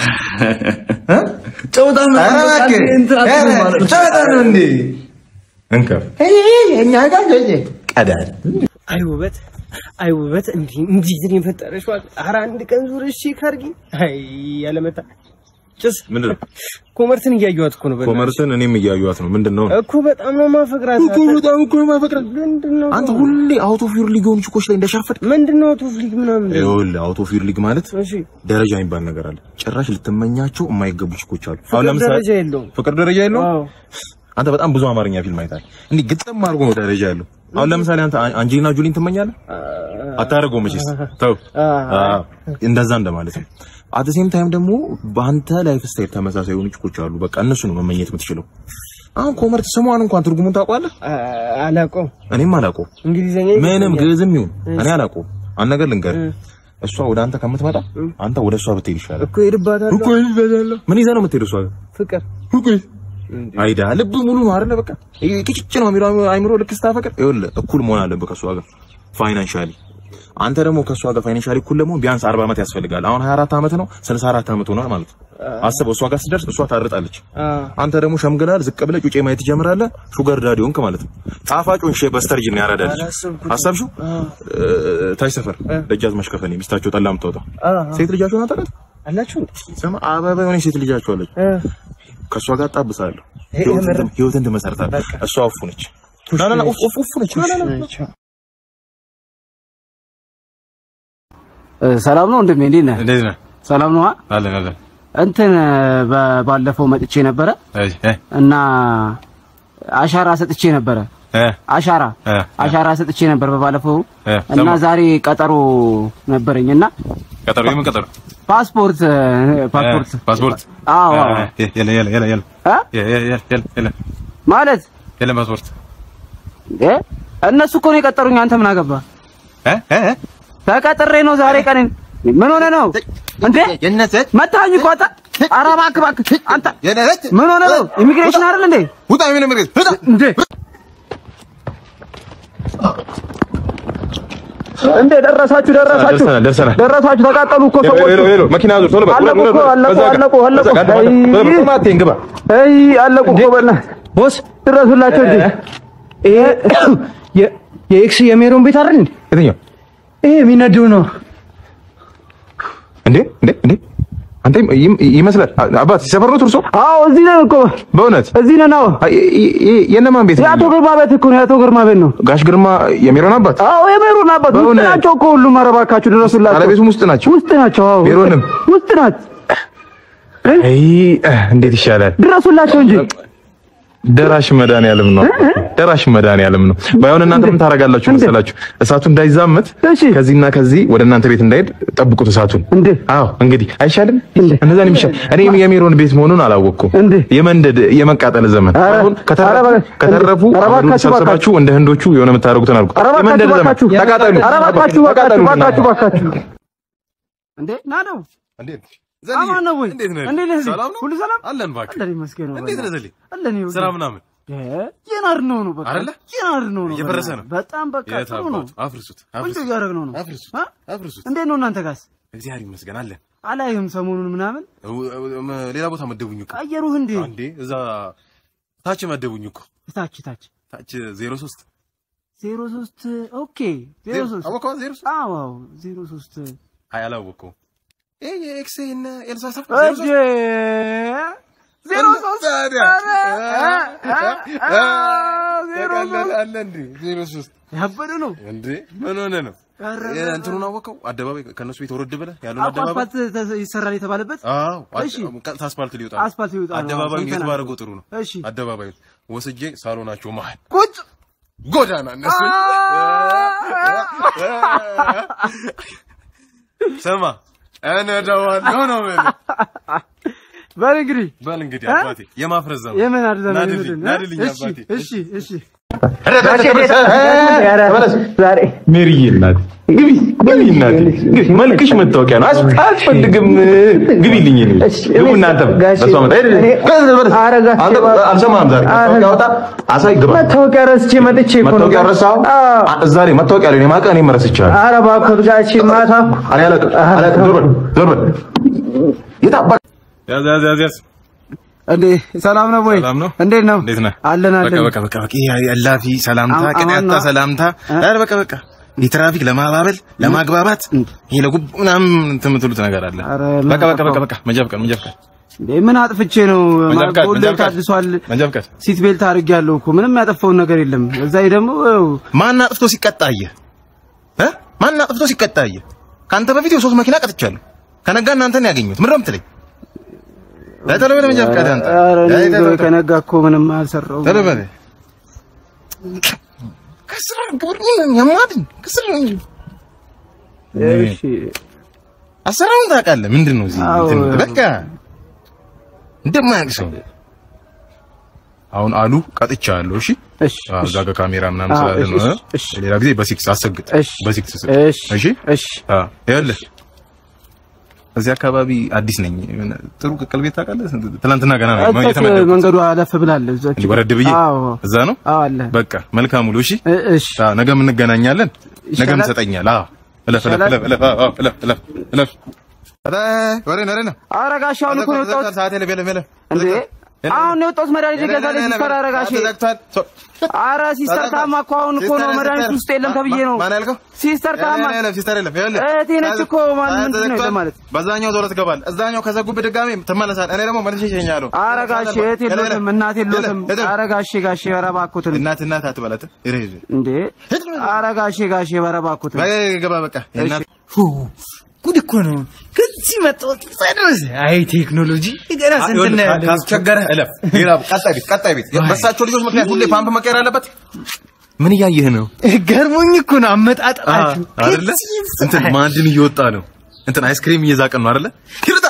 S5: ጨውታ
S2: ኧረ እባክህ፣ ኧረ ጨዋታ ነው እንዴ እንከፍ
S7: እኛ ጋር
S2: ቀዳል
S7: አይ ውበት አይ ውበት እንዲህ እንዲህ ነው የፈጠረሽ ማለት ኧረ አንድ ቀን ዙር እሺ ካርጊ አይ ያለመታ ጭስ
S2: ምንድን ነው
S7: ኮመርስን እያየኋት እኮ ነው በእናትህ።
S4: ኮመርስን እኔም እያዩት ነው። ምንድን ነው
S7: እኮ በጣም ነው ማፈቅራት
S4: እኮ በጣም እኮ ነው ማፈቅራት።
S7: ምንድን ነው
S4: አንተ ሁሌ አውት ኦፍ ዩር ሊግ የሆኑ ችኮች ላይ እንደሻፈድ
S7: ምንድን ነው ቶፍ ሊግ ምናምን
S4: ይኸውልህ አውት ኦፍ ዩር ሊግ ማለት
S7: እሺ
S4: ደረጃ የሚባል ነገር አለ። ጭራሽ ልትመኛቸው የማይገቡ ችኮች አሉ።
S7: ፍቅር ደረጃ የለውም
S4: ፍቅር ደረጃ የለውም።
S7: አዎ
S4: አንተ በጣም ብዙ አማርኛ ፊልም አይታል። እንዲህ ግጥም አድርጎ ነው ደረጃ ያለው። አሁን ለምሳሌ አንተ አን- አንጀሊና ጆሊን ትመኛለህ? አታደርገውም መቼስ። ተው አዎ፣ እንደዛ እንደማለት ነው። አት ሴም ታይም ደግሞ በአንተ ላይፍ ስታይል ተመሳሳይ የሆኑ ችኮች አሉ። በቃ እነሱ ነው መመኘት የምትችለው። አሁን ኮመርት ስሟን እንኳን ትርጉሙን ታውቀዋለህ?
S7: አላውቀውም
S4: እኔም አላውቀውም።
S7: እንግሊዘኛ
S4: ምንም ግዕዝም ይሁን እኔ አላውቀውም። አንድ ነገር ልንገርህ፣ እሷ ወደ አንተ ከምትመጣ አንተ ወደ እሷ ብትሄድ ይሻላል።
S7: እኮ ሄድባታለሁ
S4: እኮ ሄድባታለሁ። ምን ይዘህ ነው የምትሄደው እሷ ጋር?
S7: ፍቅር
S4: አይዳ ልብ ሙሉ ነው አይደለ? በቃ ቅጭጭ ነው የሚለው አይምሮ ልክ ስታፈቅር ይኸውልህ እኩል መሆን አለብህ ከእሷ ጋር ፋይናንሻሊ። አንተ ደግሞ ከእሷ ጋር ፋይናንሻሊ እኩል ለመሆን ቢያንስ 40 ዓመት ያስፈልጋል። አሁን 24 ዓመት ነው 64 ዓመት ሆኗል ማለት ነው። አስበው፣ እሷ ጋር ስትደርስ እሷ ታርጣለች። አንተ ደግሞ ሸምግላል፣ ዝቅ ብለህ ጩጬ ማየት ትጀምራለህ። ሹገር ዳዲ ሆንክ ማለት ነው። ጣፋጩን ሼ በስተርጅ ነው ያራዳልች። አሰብሽው? ታች ሰፈር ደጃዝማች ከፈኔ ሚስታቸው ጠላ የምታወጣው ሴት ልጃቸውን አታውቃትም?
S7: አላችሁ
S4: ስማ አበባ የሆነች ሴት ልጃቸው አለች። ከእሷ ጋር ጣብሳለሁ። ህይወትን ህይወትን ትመሰርታለህ። እሷ እፉ ነች። ና ና ና ኡፍ ኡፍ ኡፍ ነች። ና ና ና
S10: ሰላም ነው ወንድሜ፣ እንዴት ነህ?
S2: እንዴት ነህ?
S10: ሰላም ነው።
S2: አለን አለን
S10: እንትን በ- ባለፈው መጥቼ ነበረ
S2: እሺ እ
S10: እና አሻራ ሰጥቼ ነበረ።
S2: እ
S10: አሻራ
S2: እ
S10: አሻራ ሰጥቼ ነበር በባለፈው
S2: እ
S10: እና
S2: ሰማሁ።
S10: ዛሬ ቀጠሮ ነበረኝ እና
S2: ቀጠሮ የምን ቀጠሮ?
S10: ፓስፖርት ፓስፖርት
S2: እ ፓስፖርት
S10: አዎ አዎ።
S2: እ የለ የለ የለ የለ
S10: እ?
S2: የ- የ- የ- የለ የለ
S10: ማለት
S2: የለ ፓስፖርት
S10: እ እነሱ እኮ ነው የቀጠሩኝ። አንተ ምን አገባ?
S2: እ እ እ
S10: ተቀጥሬ ነው ዛሬ ቀን። ምን ሆነ ነው እንዴ? መታኝ እኮ አንተ። ኧረ እባክህ እባክህ አንተ ምን ሆነ ነው? ኢሚግሬሽን አይደል እንዴ?
S2: ውጣ ምን ምርት ውጣ
S10: እንዴ እንዴ ደረሳችሁ ደረሳችሁ
S4: ደርሰናል ደርሰናል።
S10: ደረሳችሁ ተቃጠሉ እኮ ሰዎች
S4: ሄሎ ሄሎ መኪና ዙር ቶሎ በል
S10: አለቁ እኮ አለቁ አለቁ አለቁ አይ
S4: ግባ
S10: አይ አለቁ እኮ በእናትህ ቦስ ድረሱላቸው እንጂ
S7: ይሄ የ- የኤክስ የሜሮን ቤት አይደል እንዴ?
S4: የትኛው
S7: ይሄ የሚነደው ነው።
S4: እንዴ እንዴ እንዴ አንተ ይም- ይመስላል አባት ሲሰፈር ነው ትርሶ
S10: አዎ እዚህ ነን እኮ
S4: በእውነት
S10: እዚህ ነን አዎ
S4: አይ፣ ይ- ይ- የእነማን ቤት ነው?
S10: የአቶ ግርማ ቤት እኮ ነው የአቶ ግርማ ቤት ነው
S4: ጋሽ ግርማ የሜሮን አባት
S10: አዎ የሜሮን አባት ውስጥ
S4: በእውነት?
S10: ናቸው እኮ ሁሉም ኧረ እባካችሁ ድረሱላቸው
S4: ባለቤቱም ውስጥ ናቸው
S10: ውስጥ ናቸው አዎ
S4: ሜሮንም?
S10: ውስጥ ናት
S4: አይ እንዴት ይሻላል
S10: ድረሱላቸው እንጂ
S4: ደራሽ መድኃኒዓለም ነው ደራሽ መድኃኒዓለም ነው ባይሆን እናንተ ምን ታደርጋላችሁ መሰላችሁ እሳቱ እንዳይዛመት
S10: እሺ።
S4: ከዚህና ከዚህ ወደ እናንተ ቤት እንዳይሄድ ጠብቁት እሳቱን
S10: እንዴ
S4: አዎ እንግዲህ አይሻልም
S10: እንዴ?
S4: እንደዛ ነው የሚሻል እኔ የሜሮን ቤት መሆኑን አላወቅኩም
S10: እንዴ?
S4: የመንደድ የመቃጠል ዘመን
S10: ኧረ፣
S4: አሁን ከተረፉ
S10: ኧረ በ-
S4: ከተረፉ
S10: ኧረ
S4: አሁን
S10: እባካችሁ፣
S4: ሰብስባችሁ እንደ ህንዶቹ የሆነ የምታደርጉትን አድርጉ
S10: ኧረ እባካችሁ
S4: የመንደድ ዘመን
S10: እባካችሁ
S4: ተቃጠሉ
S10: ኧረ እባካችሁ
S4: ተቃጠሉ
S10: እባካችሁ እባካችሁ እንዴ ና ነው
S2: እንዴት
S10: አማን ነው ወይ
S2: እንዴት ነህ?
S10: እንዴት ነህ
S2: ሰላም ነው?
S10: ሁሉ ሰላም
S2: አለን እባክህ
S10: አለን ይመስገን ነው
S2: እንዴት ነህ ዘሌ?
S10: አለን ይኸውልህ።
S2: ስራ ምናምን
S10: የናር ነው ነው በቃ
S2: አይደለ?
S10: የናር ነው ነው
S2: እየፈረሰ ነው።
S10: በጣም በቃ
S2: የት
S10: ጥሩ ነው
S2: አባቱ? አፍርሱት
S10: ቆንጆ
S2: አፍርሱት
S10: እያደረግነው ነው
S2: አፍርሱት
S10: አ?
S2: አፍርሱት
S10: እንዴት ነው እናንተ ጋስ
S2: እግዚአብሔር ይመስገን አለን
S10: አላይህም ሰሞኑን ምናምን
S2: ሌላ ቦታ መደቡኝ እኮ
S10: ቀየሩህ እንዴ
S2: አንዴ እዛ
S4: ታች መደቡኝ እኮ
S7: ታች ታች
S4: ታች 03
S7: ዜሮ ሶስት ኦኬ ዜሮ ሶስት
S4: አወቀዋ 03
S7: አዎ አዎ ዜሮ ሶስት
S4: አይ አላወቀውም። ይሄ የኤክስ እና ኤልሳ ሰፈር
S7: እጄ ዜሮ ሶስት
S4: ታዲያ
S7: ዜሮ ሶስት
S4: አለ እንዴ 03
S7: ያበደ ነው
S4: እንዴ ምን ሆነ ነው? እንትኑን አወቀው አደባባይ ከነሱ ቤት ወረድ ብለህ ያለውን
S7: አዎ፣
S4: አደባባይ
S7: አስፋልት ተ- ይሰራል የተባለበት
S4: አዎ
S7: እሺ።
S4: ቀጥታ አስፋልት ሊወጣ
S7: አስፋልት ሊወጣ ነው።
S4: አደባባዩ የት
S7: ሰምተናል።
S4: ባደረገው ጥሩ ነው።
S7: እሺ
S4: አደባባዩ ወስጄ ሳሎናቸው መሀል
S7: ቁጭ
S4: ጎዳና እነሱ ስማ እነዳዋለሁ ነው የምልህ።
S7: በል እንግዲህ
S4: በል እንግዲህ
S7: እ?
S4: አባቴ የማፍረዝ ዘመን
S7: የምን አድዘና
S4: ናድልኝ ናድልኝ
S7: እሺ
S4: አባቴ
S7: እሺ እሺ
S10: ዛሬ
S11: ሜሪዬ እናቴ ግቢ ግቢ እናቴ ግቢ መልክሽ መታወቂያ ነው አስ- አያስፈልግም ግቢልኝ እኔ ግቡ እናንተም በሷ መጣ ሄድ ሄድ አንተ አልሰማህም ዛሬ መታወቂያ አውጣ አሳይ ግባ
S10: መታወቂያ ረስቼ መጥቼ እኮ ነው።
S11: መታወቂያ ረሳኸው አ- እዛ ላይ መታወቂያ ላይ እኔ ማውቀው እኔም ረስቼዋለሁ
S10: ኧረ እባክህ ጋሼ ማታ
S11: እኔ አላውቅም አላውቅም ዞር በል ዞር በል የት አባ-
S4: ያዝ ያዝ ያዝ ያዝ
S7: እንዴ ሰላም ነው ወይ?
S4: ሰላም ነው?
S7: እንዴት ነው?
S4: እንዴት ነህ?
S7: አለን
S4: በቃ
S7: አለን።
S4: በቃ በቃ በቃ ይሄ እላፊ ሰላምታ
S7: አሁን-
S4: ቅንያታ
S7: አሁን-
S4: ሰላምታ ኧረ በቃ በቃ የትራፊክ ለማባበል ለማግባባት ይሄ ለጉብ ምናምን እንትን የምትሉት ነገር አለ።
S7: ኧረ
S4: በቃ በቃ በቃ በቃ መንጃ ፍቃድ መንጃ ፍቃድ
S7: እንዴ ምን አጥፍቼ ነው?
S4: መንጃ ፍቃድ
S7: ሁሌ
S4: መንጃ ፍቃድ
S7: ታድሷል።
S4: መንጃ ፍቃድ
S7: ሲት ቤልት አድርጌያለሁ እኮ ምንም ያጠፋውን ነገር የለም። እዛ ላይ ደግሞ ያው
S4: ማን አጥፍቶ ሲቀጣ አየህ እ ማን አጥፍቶ ሲቀጣ አየህ? ከአንተ በፊት የሶስት መኪና ቀጥቻለሁ። ከነጋ እናንተን ያገኙት ምንድን ነው የምትለኝ? ቶሎ በል መንጃ ፍቃድ አንተ
S7: ኧረ እኔ
S4: ቶሎ በል።
S7: ከነጋ እኮ ምንም አልሰራሁም።
S4: ቶሎ በል ከስራ ግብር ያማድን ከስራ
S7: እሺ
S4: አሰራሩን ታውቃለህ። ምንድን ነው እዚህ
S7: አዎ።
S4: እንትን በቃ እንደማያውቅ ሰው አሁን አሉ ቀጥቻለሁ። እሺ
S7: እሺ
S4: አዎ፣ እዛ ጋር ካሜራ ምናምን
S7: አዎ፣
S4: ስላለ ነው።
S7: እሺ፣
S4: እ?
S7: እሺ።
S4: ሌላ ጊዜ በሲክስ አሰግጥ።
S7: እሺ
S4: በሲክስ ስጥ።
S7: እሺ
S4: እሺ
S7: እሺ
S4: አዎ፣ ይኸውልህ እዚህ አካባቢ አዲስ ነኝ። የሆነ ጥሩ ቅቅል ቤት ታውቃለህ? ትናንትና ገና ነው
S7: እዛች
S4: የተመደብኩት።
S7: መንገዱ አለፍ ብላለች። እዛች
S4: እንዲህ ወረድ ብዬ
S7: አዎ
S4: እዛ ነው።
S7: አዎ አለ።
S4: በቃ መልካም ውሎ። እሺ
S7: እ- እሺ
S4: አዎ፣ ነገም እንገናኛለን። ነገም
S7: ይሻላል?
S4: ትሰጠኛለህ። አዎ እለፍ እለፍ
S7: ይሻላል?
S4: እለፍ እለፍ አዎ፣ እለፍ እለፍ እለፍ ኧረ ወሬ ነው ወሬ ነው
S7: ኧረ ጋሼ አሁን እኮ ነው የወጣሁት።
S4: ሰዓት የለም የለም የለም
S7: እንዴ አሁን ነው የወጣሁት። መድኃኒት ልገዛልኝ ሲስተር ኧረ ጋሼ ኧረ ሲስተር ታማ እኮ አሁን እኮ ነው መድኃኒት ውስጥ የለም ተብዬ ነው።
S4: ማን ያልከው?
S7: ሲስተር ታማ
S4: የለም ሲስተር የለም። ይኸውልህ
S7: እህቴ ነች እኮ ማን ምንድን ነው ለማለት
S4: በዛኛው ዞሮ ትገባለህ። እዛኛው ከዘጉብህ ድጋሜ ትመለሳለህ። እኔ ደግሞ መልሼ እሸኝሃለሁ።
S7: ኧረ ጋሼ እህቴ የሎትም እናቴ የሎትም። ኧረ ጋሼ ጋሼ ኧረ እባክዎትን
S4: እናት እናት አትበላት። ይሄ
S7: እንዴ ኧረ ጋሼ ጋሼ ኧረ እባክዎትን
S4: ገባ በቃ የእናት
S1: ጉድ እኮ ነው። ከዚህ መጣሁት ድረስ አይ ቴክኖሎጂ ገና ስንት ነው ያለ
S4: ካስቸገረህ እለፍ። ሌላ ቀጣይ ቤት ቀጣይ ቤት በሳቸው ልጆች ምክንያት ሁሌ ፓምፕ መቀየር አለበት። ምን እያየህ ነው?
S1: ገርሞኝ እኮ ነው አመጣጣችሁ
S4: አይደለ? እንትን ማዕድን እየወጣ ነው። እንትን አይስክሪም እየዛቅን ነው አይደለ? ይርጣ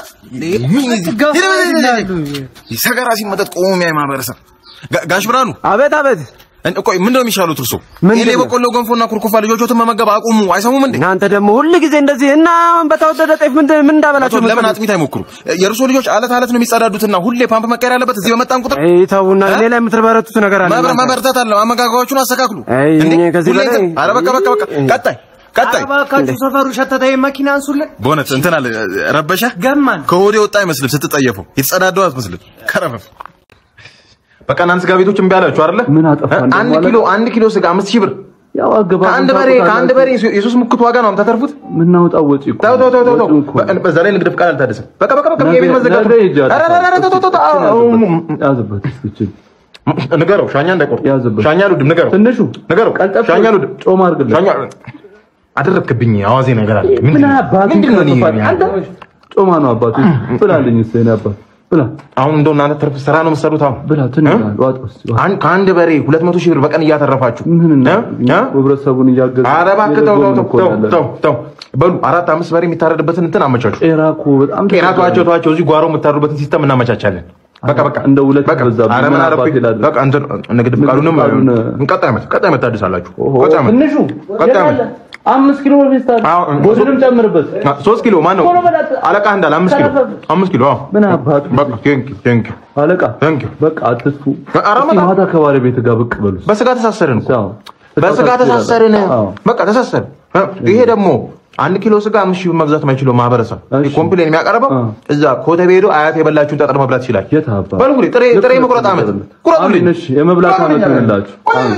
S4: ሰገራ ሲመጠጥ ቆሞ የሚያይ ማህበረሰብ። ጋ- ጋሽ ብርሃኑ
S7: አቤት አቤት
S4: እን- ቆይ ምንድን ነው የሚሻሉት እርሶ?
S7: ምንድን
S4: እኔ
S7: ነው?
S4: በቆሎ ገንፎና ኩርኩፋ ልጆቾትን መመገብ አቁሙ። አይሰሙም እንዴ?
S7: እናንተ ደግሞ ሁል ጊዜ እንደዚህ እና አሁን በተወደደ ጤፍ ምን ምን እንዳበላቸው
S4: ለምን አጥሚት አይሞክሩ? የእርሶ ልጆች አለት አለት ነው የሚጸዳዱትና ሁሌ ፓምፕ መቀየር አለበት። እዚህ በመጣን ቁጥር
S7: አይ ተውና ሌላ የምትበረቱት ነገር አለ
S4: መብረ-
S7: እናንተ።
S4: መበርታት አለ። አመጋገባችሁን አስተካክሉ።
S7: አይ
S4: እንዴ?
S7: እኔ ከዚህ
S4: ሁሌ
S7: በላይ
S4: እንትን- ኧረ በቃ በቃ በቃ ቀጣይ ቀጣይ
S1: እባካችሁ ሰፈሩ ሸተተ መኪና አንሱልን
S4: በእውነት እንትን አለ ረበሻ
S1: ገማን
S4: ከወዴ ወጣ አይመስልም። ስትጠየፈው የተጸዳደው አትመስልም። ከረፈፍ በቃ እናንተ ስጋ ቤቶች እምቢ አላችሁ አይደለ?
S10: ምን አጠፋን?
S4: አንድ ኪሎ አንድ ኪሎ ስጋ አምስት ሺህ ብር
S10: ያው አገባ
S4: ከአንድ በሬ ከአንድ በሬ የሶስት ሙክት ዋጋ ነው የምታተርፉት።
S10: ምናወጣው ወጪ እኮ
S4: ተው ተው ተው ተው ተው።
S10: ወጪው እኮ ነው።
S4: በዛ ላይ ንግድ ፍቃድ አልታደሰም። በቃ በቃ በቃ
S10: ነገ-
S4: የቤት መዘጋቱ
S10: ነገ ሂጅ
S4: ኧረ ኧረ ኧረ ተው ተው ተው ተው። አዎ፣
S10: ያዝበት፣ ያዝበት እስኪ
S4: ንገረው ሻኛ እንዳይቆርጥ
S10: ያዝበት።
S4: ሻኛ አልወድም። ንገረው
S10: ትንሹ
S4: ንገረው
S10: ቀልጠፍ
S4: ሻኛ አልወድም።
S10: ጮማ አድርግለት።
S4: ሻኛ አደረግክብኝ። አዋዜ ነገር አለ።
S10: ምን
S4: ምንድን ነው?
S10: አባቱ
S4: ምንድን ነው? እኔ-
S10: ይከፋል? አንተ ጮማ ነው አባቱ ብላልኝ እስኪ የእኔ አባት ብላ
S4: አሁን እንደው እናንተ ትርፍ ስራ ነው የምትሰሩት። አሁን
S10: ብላ ትንሽ ዋጥ ውስጥ
S4: አንድ ከአንድ በሬ ሁለት መቶ ሺህ ብር በቀን እያተረፋችሁ
S10: ምን እና
S4: እ? እ?
S10: ህብረተሰቡን እያገዘ
S4: ኧረ እባክህ ተው ተው
S10: የገዛውን
S4: ተው
S10: እኮ
S4: ተው
S10: ያለን።
S4: ተው ተው በሉ አራት አምስት በሬ የሚታረድበትን እንትን አመቻቹ።
S10: ጤና እኮ በጣም
S4: ጤና ተዋቸው ተዋቸው። እዚህ ጓሮ የምታሩበትን ሲስተም እናመቻቻለን። በቃ በቃ
S10: እንደ ሁለት
S4: በቃ
S10: በዛብኝ።
S4: ኧረ ምን
S10: ምን
S4: አደረኩኝ?
S10: አባቴ ላድርግ?
S4: በቃ እንትን ንግድ ፍቃዱንም
S10: ፍቃዱን-
S4: ቀጣይ ዓመት ቀጣይ ዓመት ታድሳላችሁ።
S10: ኦሆ፣
S4: ቀጣይ ዓመት
S10: ትንሹ
S4: ቀጣይ ዓመት
S10: አምስት ኪሎ ፌስታል
S4: አዎ፣
S10: ጎድንም ጨምርበት።
S4: አ፣ ሶስት ኪሎ ማን ነው
S10: ቶሎ በላት።
S4: አለቃ እንዳለ አምስት ኪሎ አምስት ኪሎ አዎ።
S10: ምን አባቱ
S4: በቃ ቴንኪው ቴንኪው
S10: አለቃ
S4: ቴንኪው
S10: በቃ አትጥፉ።
S4: ኧረ
S10: እስኪ
S4: በጣም-
S10: ማታ ከባለቤት ጋር ብቅ በሉ።
S4: በስጋ ተሳሰርን እኮ
S10: አዎ።
S4: በስጋ ተሳሰርን።
S10: አዎ።
S4: በቃ ተሳሰርን። እ፣ ይሄ ደግሞ
S11: አንድ ኪሎ ስጋ አምስት ሺህ ብር መግዛት የማይችለው ማህበረሰብ ኮምፕሌን የሚያቀርበው እዛ ኮተቤ ሄዶ አያት የበላችሁን ጠጠር መብላት ይችላል። በሉ እንግዲህ ጥሬ ጥሬ መቁረጥ ዓመት ቁረጡልኝ።
S12: የመብላት ዓመት ይሆንላችሁ።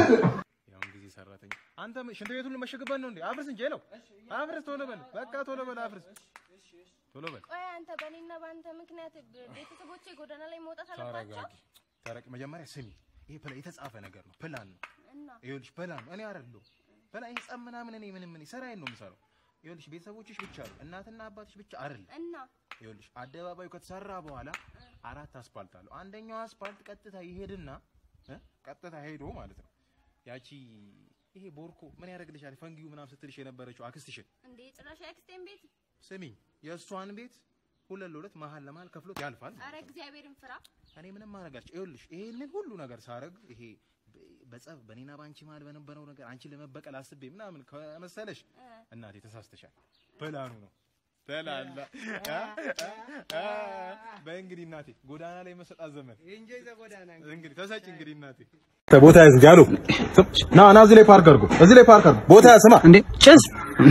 S3: አንተ ሽንት ቤቱን መሸግበት ነው እንዴ? አፍርስ እንጂ ነው። አፍርስ፣ ቶሎ በል በቃ ቶሎ በል አፍርስ፣ ቶሎ በል።
S13: ቆይ አንተ በእኔና በአንተ ምክንያት ቤተሰቦቼ ጎዳና ላይ መውጣት አለባቸው
S6: ተረጋጊ፣ ተረቅ መጀመሪያ ስሚ፣ ይሄ ፕላ የተጻፈ ነገር ነው፣ ፕላን ነው።
S13: እና
S6: ይኸውልሽ ፕላን ነው። እኔ አይደለሁም ፕላን ይሄ ጸብ ምናምን እኔ ምንም እኔ ስራዬን ነው የምሰራው። ይኸውልሽ ቤተሰቦችሽ ብቻ አሉ፣ እናትና አባትሽ ብቻ አይደለም።
S13: እና
S6: ይኸውልሽ አደባባዩ ከተሰራ በኋላ አራት አስፓልት አለው። አንደኛው አስፓልት ቀጥታ ይሄድና እ ቀጥታ ሄዶ ማለት ነው ያቺ ይሄ ቦርኮ ምን ያደርግልሻል ፈንጊው ምናምን ስትልሽ የነበረችው አክስትሽን
S13: እንዴ ጭራሽ የአክስቴን ቤት
S6: ስሚኝ፣ የእሷን ቤት ሁለት ለሁለት መሀል ለመሀል ከፍሎት ያልፋል።
S13: አረ እግዚአብሔርን ፍራ
S6: እኔ ምንም ማድረጋቸው ይኸውልሽ፣ ይሄንን ሁሉ ነገር ሳረግ ይሄ በ- በጸብ በኔና ባንቺ መሀል በነበረው ነገር አንቺን ለመበቀል አስቤ ምናምን ከመሰለሽ እናቴ ተሳስተሻል። ፕላኑ ነው ተላላ በእንግዲህ እናቴ ጎዳና ላይ መሰጣት ዘመን እንግዲህ ተሰጭ እንግዲህ እናቴ
S3: ቦታ ያዝ እንጂ አሉ ና ና እዚህ ላይ ፓርክ አድርጎ እዚህ ላይ ፓርክ አድርጎ ቦታ ያዝ ስማ
S7: እንዴ ጭስ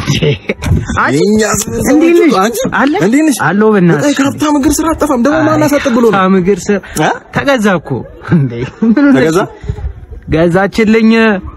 S3: የእኛ
S7: እንዴት ነሽ?
S3: አንቺ
S7: አለ
S3: እንዴት ነሽ?
S7: አለሁ በእናትሽ
S3: በጣም ከሀብታም እግር ስራ አጠፋም ደግሞ ማን አሳጥብ ብሎ ነው
S7: ሀብታም እግር ስር ተገዛ እኮ እንዴ ምን ሆነሽ?
S3: ተገዛ?
S7: ገዛችልኝ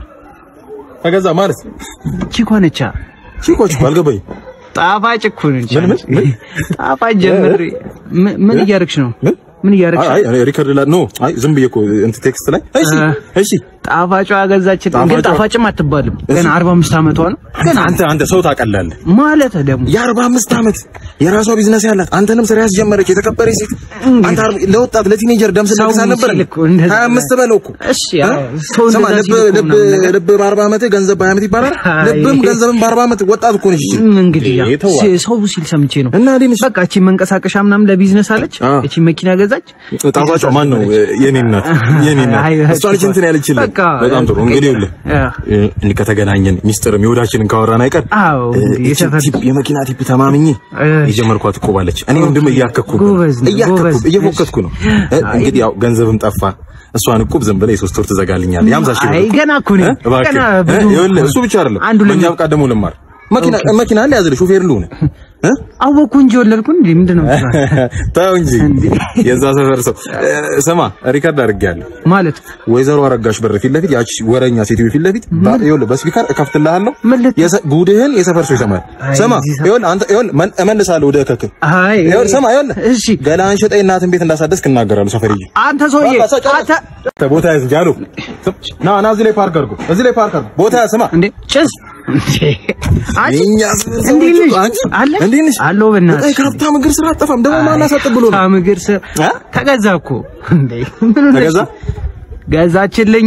S3: ተገዛ ማለት
S7: ቺኮ ነቻ
S3: ቺኮች እኮ አልገባኝም
S7: ጣፋጭ እኮ ነች
S3: ምን ምን
S7: ጣፋጭ ጀምሬ ምን- ምን እያደረግሽ ነው ምን እያደረግሽ
S3: አይ
S7: ነው
S3: አይ ሪከርድ ላይ ኖ አይ ዝም ብዬ እኮ እንትን ቴክስት ላይ እሺ እሺ
S7: ጣፋጯ ገዛችልኝ ግን
S3: ጣፋጯ-
S7: ጣፋጭም አትባልም ገና 45 ዓመቷ ነው
S3: ግን አንተ አንተ ሰው ታቀላለህ
S7: ማለት ደግሞ
S3: የአርባ አምስት ዓመት የራሷ ቢዝነስ ያላት አንተንም ስራ ያስጀመረች የተከበረች ሴት አንተ አርባ- ለወጣት ለቲኔጀር ደም ስለቅስ
S7: ሰው
S3: አልነበረ
S7: ሲል እኮ እንደዛ
S3: ሀያ አምስት በለው እኮ
S7: እሺ ያው ሰው
S3: ስማ
S7: እንደዛ
S3: ልብ
S7: ሲል እኮ
S3: ልብ
S7: ምናምን ነገር
S3: ልብ በአርባ ዓመት ገንዘብ በሀያ ዓመት ይባላል
S7: አይ።
S3: ልብም ገንዘብም በአርባ ዓመት ወጣት እኮ ነች
S7: ም እንግዲህ ያው
S3: ይተዋል።
S7: ሲ- ሰው ሲል ሰምቼ ነው
S3: እና ሊንሽ
S7: በቃ እቺ መንቀሳቀሻ ምናምን ለቢዝነስ አለች እቺ መኪና ገዛች
S3: ጣፋጯ ማን ነው የኔ እናት የኔ እናት
S7: አይ፣
S3: እሷ ልጅ እንትን ያለችልህ
S7: በቃ
S3: በጣም ጥሩ እንግዲህ ይኸውልህ
S7: ያ።
S3: እንዲህ ከተገናኘን ሚስጥርም የወዳችንን ካወራን አይቀር
S7: አዎ እንግዲህ
S3: እቺ ቲፕ የመኪና ቲፕ ተማምኜ የጀመርኳት እኮ ባለች እኔ ወንድም እያከኩ ነው
S7: ጎበዝ ነህ፣
S3: እያከኩ
S7: ጎበዝ።
S3: እየፎከትኩ ነው እ፣ እንግዲህ ያው ገንዘብም ጠፋ እሷን እቁብ ዝም ብለህ የሶስት ወር ትዘጋልኛለህ የሀምሳ ሺህ ብር
S7: አይ
S3: እቁብ።
S7: ገና እኮ ነኝ
S3: እ፣ እባክህ
S7: ገና
S3: እ፣
S7: ብዙ
S3: ይኸውልህ እሱ ብቻ አይደለም
S7: አንዱ
S3: በእኛ ብቃት ደግሞ ልማር መኪና መኪና አለ ያዝልህ ሹፌር ልሁን እ?
S7: አወኩ እንጂ ወለድኩ እንዴ ምንድን ነው የምትለው?
S3: ተው እንጂ የዛ ሰፈር ሰው እ፣ ስማ ሪከርድ አድርጌያለሁ
S7: ማለት
S3: ወይዘሮ አረጋሽ በር ፊት ለፊት ያቺ ወረኛ ሴትዮ ፊት ለፊት ባ- ይኸውልህ በስፒከር እከፍትልሃለሁ የሰ- ጉድህን የሰፈር ሰው ይሰማል ስማ ይኸውልህ አንተ ይኸውልህ መን- እመልሳለሁ ወደ እከክ
S7: አይ
S3: ይኸውልህ ስማ ይኸውልህ እሺ ገላን ሸጠኝ እናትን ቤት እንዳሳደስክ እናገራለሁ ሰፈር ይዤ
S7: አንተ ሰውዬ አንተ
S3: ቦታ ያዝ እንጂ አሉ ና ና እዚህ ላይ ፓርክ አድርጎ እዚህ ላይ ፓርክ አድርጎ ቦታ ያዝ ስማ
S7: እንዴ ጭስ
S3: የእኛ
S7: እንዴት ነሽ?
S3: አንቺ
S7: አለ
S3: እንዴት ነሽ?
S7: አለሁ በእናትሽ
S3: በጣም ከሀብታም እግር ስራ አጠፋም ደግሞ ማን አሳጥብ ብሎ ነው
S7: ሀብታም እግር ስር ተገዛ እኮ እንዴ ምን ሆነሽ?
S3: ተገዛ?
S7: ገዛችልኝ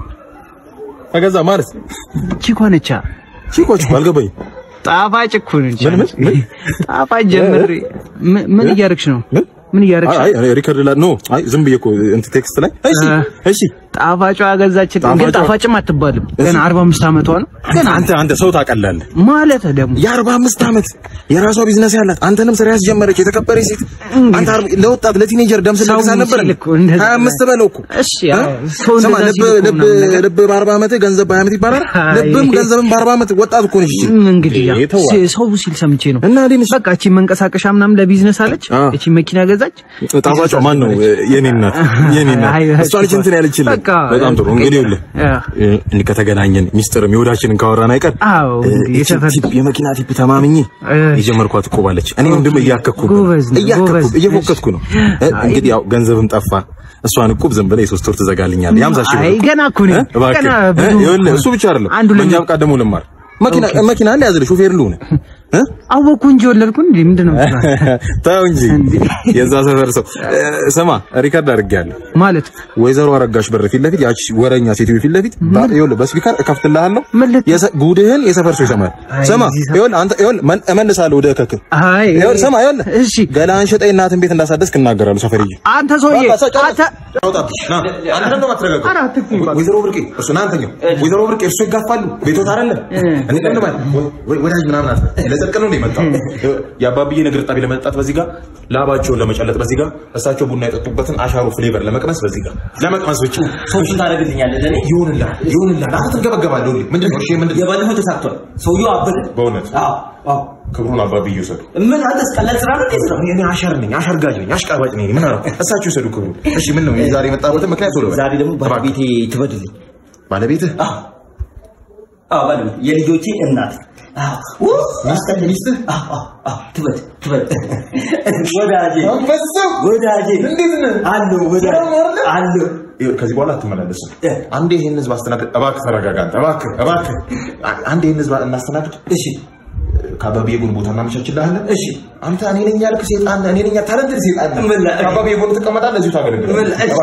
S3: ተገዛ ማለት
S7: ቺኮ ነቻ
S3: ቺኮች እኮ አልገባኝም
S7: ጣፋጭ እኮ ነች
S3: ምን ምን ምን
S7: ጣፋጭ ጀምሬ ምን- ምን እያደረግሽ ነው ምን እያደረግሽ
S3: አይ አይ ሪከርድ ላይ ኖ አይ ዝም ብዬ እኮ እንትን ቴክስት ላይ እሺ እሺ
S7: ጣፋጯ ገዛችልኝ ግን
S3: ጣፋጯ-
S7: ጣፋጭም አትባልም ገና 45 ዓመቷ ነው
S3: ግን አንተ አንተ ሰው ታቀላለህ
S7: ማለት ደግሞ
S3: የአርባ አምስት ዓመት የራሷ ቢዝነስ ያላት አንተንም ስራ ያስጀመረች የተከበረች ሴት አንተ አርባ- ለወጣት ለቲኔጀር ደም ስለቅስ
S7: ሰው
S3: አልነበረ
S7: ሲል እኮ እንደዛ
S3: ሀያ አምስት በለው እኮ
S7: እሺ ያው ሰው
S3: ስማ
S7: እንደዛ
S3: ልብ
S7: ሲል እኮ
S3: ልብ
S7: ምናምን ነገር
S3: ልብ በአርባ ዓመት ገንዘብ በሀያ ዓመት ይባላል
S7: አይ።
S3: ልብም ገንዘብም በአርባ ዓመት ወጣት እኮ ነች
S7: ም እንግዲህ ያው
S3: ይተዋል።
S7: ሲ- ሰው ሲል ሰምቼ ነው
S3: እና
S7: በቃ እቺ መንቀሳቀሻ ምናምን ለቢዝነስ አለች እቺ መኪና ገዛች
S3: ጣፋጯ ማን ነው የኔ እናት የኔ እናት
S7: አይ፣
S3: እሷ ልጅ እንትን ያለችልህ
S7: በቃ
S3: በጣም ጥሩ እንግዲህ ይኸውልህ
S7: ያ።
S3: እንዲህ ከተገናኘን ሚስጥርም የወዳችንን ካወራን አይቀር
S7: አዎ እንግዲህ
S3: እቺ ቲፕ የመኪና ቲፕ ተማምኜ የጀመርኳት እኮ ባለች እኔ ወንድም እያከኩ ነው
S7: ጎበዝ ነህ፣
S3: እያከኩ
S7: ጎበዝ።
S3: እየፎከትኩ ነው እ፣ እንግዲህ ያው ገንዘብም ጠፋ እሷን እቁብ ዝም ብለህ የሶስት ወር ትዘጋልኛለህ የሀምሳ ሺህ ብር
S7: አይ
S3: እቁብ።
S7: ገና እኮ ነኝ
S3: እ፣ እባክህ
S7: ገና
S3: እ፣
S7: ብዙ
S3: ይኸውልህ እሱ ብቻ አይደለም
S7: አንዱ
S3: በእኛ
S7: ለምን
S3: ብቃት ደግሞ ልማር መኪና መኪና አለ ያዝልህ ሹፌር ልሁን እ?
S7: አወኩ እንጂ ወለድኩ እንዴ ምንድን ነው የምትለው?
S3: ተው እንጂ የዛ ሰፈር ሰው እ፣ ስማ ሪከርድ አድርጌያለሁ
S7: ማለት
S3: ወይዘሮ አረጋሽ በር ፊት ለፊት ያቺ ወረኛ ሴትዮ ፊት ለፊት ባ- ይኸውልህ በስፒከር እከፍትልሃለሁ የሰ- ጉድህን የሰፈር ሰው ይሰማል ስማ ይኸውልህ አንተ ይኸውልህ መን- እመልሳለሁ ወደ እከክ
S7: አይ
S3: ይኸውልህ ስማ ይኸውልህ
S7: እሺ
S3: ገላን ሸጠኝ እናትን ቤት እንዳሳደስክ እናገራለሁ ሰፈር ይዤ
S7: አንተ ሰውዬ አንተ
S3: ወይዘሮ ብርቄ እርሱ ና አንተኛው ወይዘሮ ብርቄ እርሱ ይጋፋሉ ቤቶት አይደለም እኔ ቀን ማለት ወዳጅ ምናምን አለ ለጸብ
S11: ልጠልቅ ነው የመጣው። የአባብዬ እግር ጣቢ ለመጠጣት በዚህ ጋር፣ ላባቸውን ለመጨለጥ በዚህ ጋር፣ እሳቸው ቡና የጠጡበትን አሻሮ ፍሌቨር ለመቅመስ በዚህ ጋር፣ ለመቅመስ ብቻ
S14: ሰዎችን ታደርግልኛለህ ለእኔ
S11: ይሁንልሃል፣ ይሁንልሃል። አንተ ትገበገባለህ። ሁሌ ምንድን ነው? እሺ ምንድን ነው?
S14: የባለፈው ተሳክቷል። ሰውየው አበደ።
S11: በእውነት ክብሩን አባብዬ ይውሰዱ።
S14: ምን አንተስ ቀላል ስራ ነው እንዴት ነው?
S11: እኔ አሸር ነኝ፣ አሸርጋጅ ነኝ፣ አሽቃባጭ ነኝ። ምን አደረኩ? እሳቸው ይውሰዱ ክብሩን። እሺ ምን ነው ዛሬ የመጣበትን ምክንያት ቶሎ በል።
S14: ዛሬ ደግሞ ባለቤቴ ትበድልኝ።
S11: ባለቤትህ?
S14: አዎ ባለቤቴ የልጆቼ እናት አዎ ሚስትህ ሚስትህ አዎ አዎ ትበድ ትበድ ወዳጄ ወዳጄ እንዴት ነህ አለሁ ወዳጄ አለሁ
S11: ከዚህ በኋላ አትመላለስም። አንዴ ይህን ህዝብ አስተናግድ። እባክህ ተረጋጋ። አንተ እባክህ እባክህ አንዴ ይህን ህዝብ እናስተናግድ።
S14: እሺ
S11: ከአባብዬ ጎን ቦታ እናመቻችልሃለን። እሺ አንተ እኔ ነኝ ያልክ ሴጣን ነህ፣ እኔ ነኝ ታለንትድ ሴጣን ነህ። ከአባብዬ ጎን ትቀመጣለህ፣ እዚሁ ታገለግላለህ።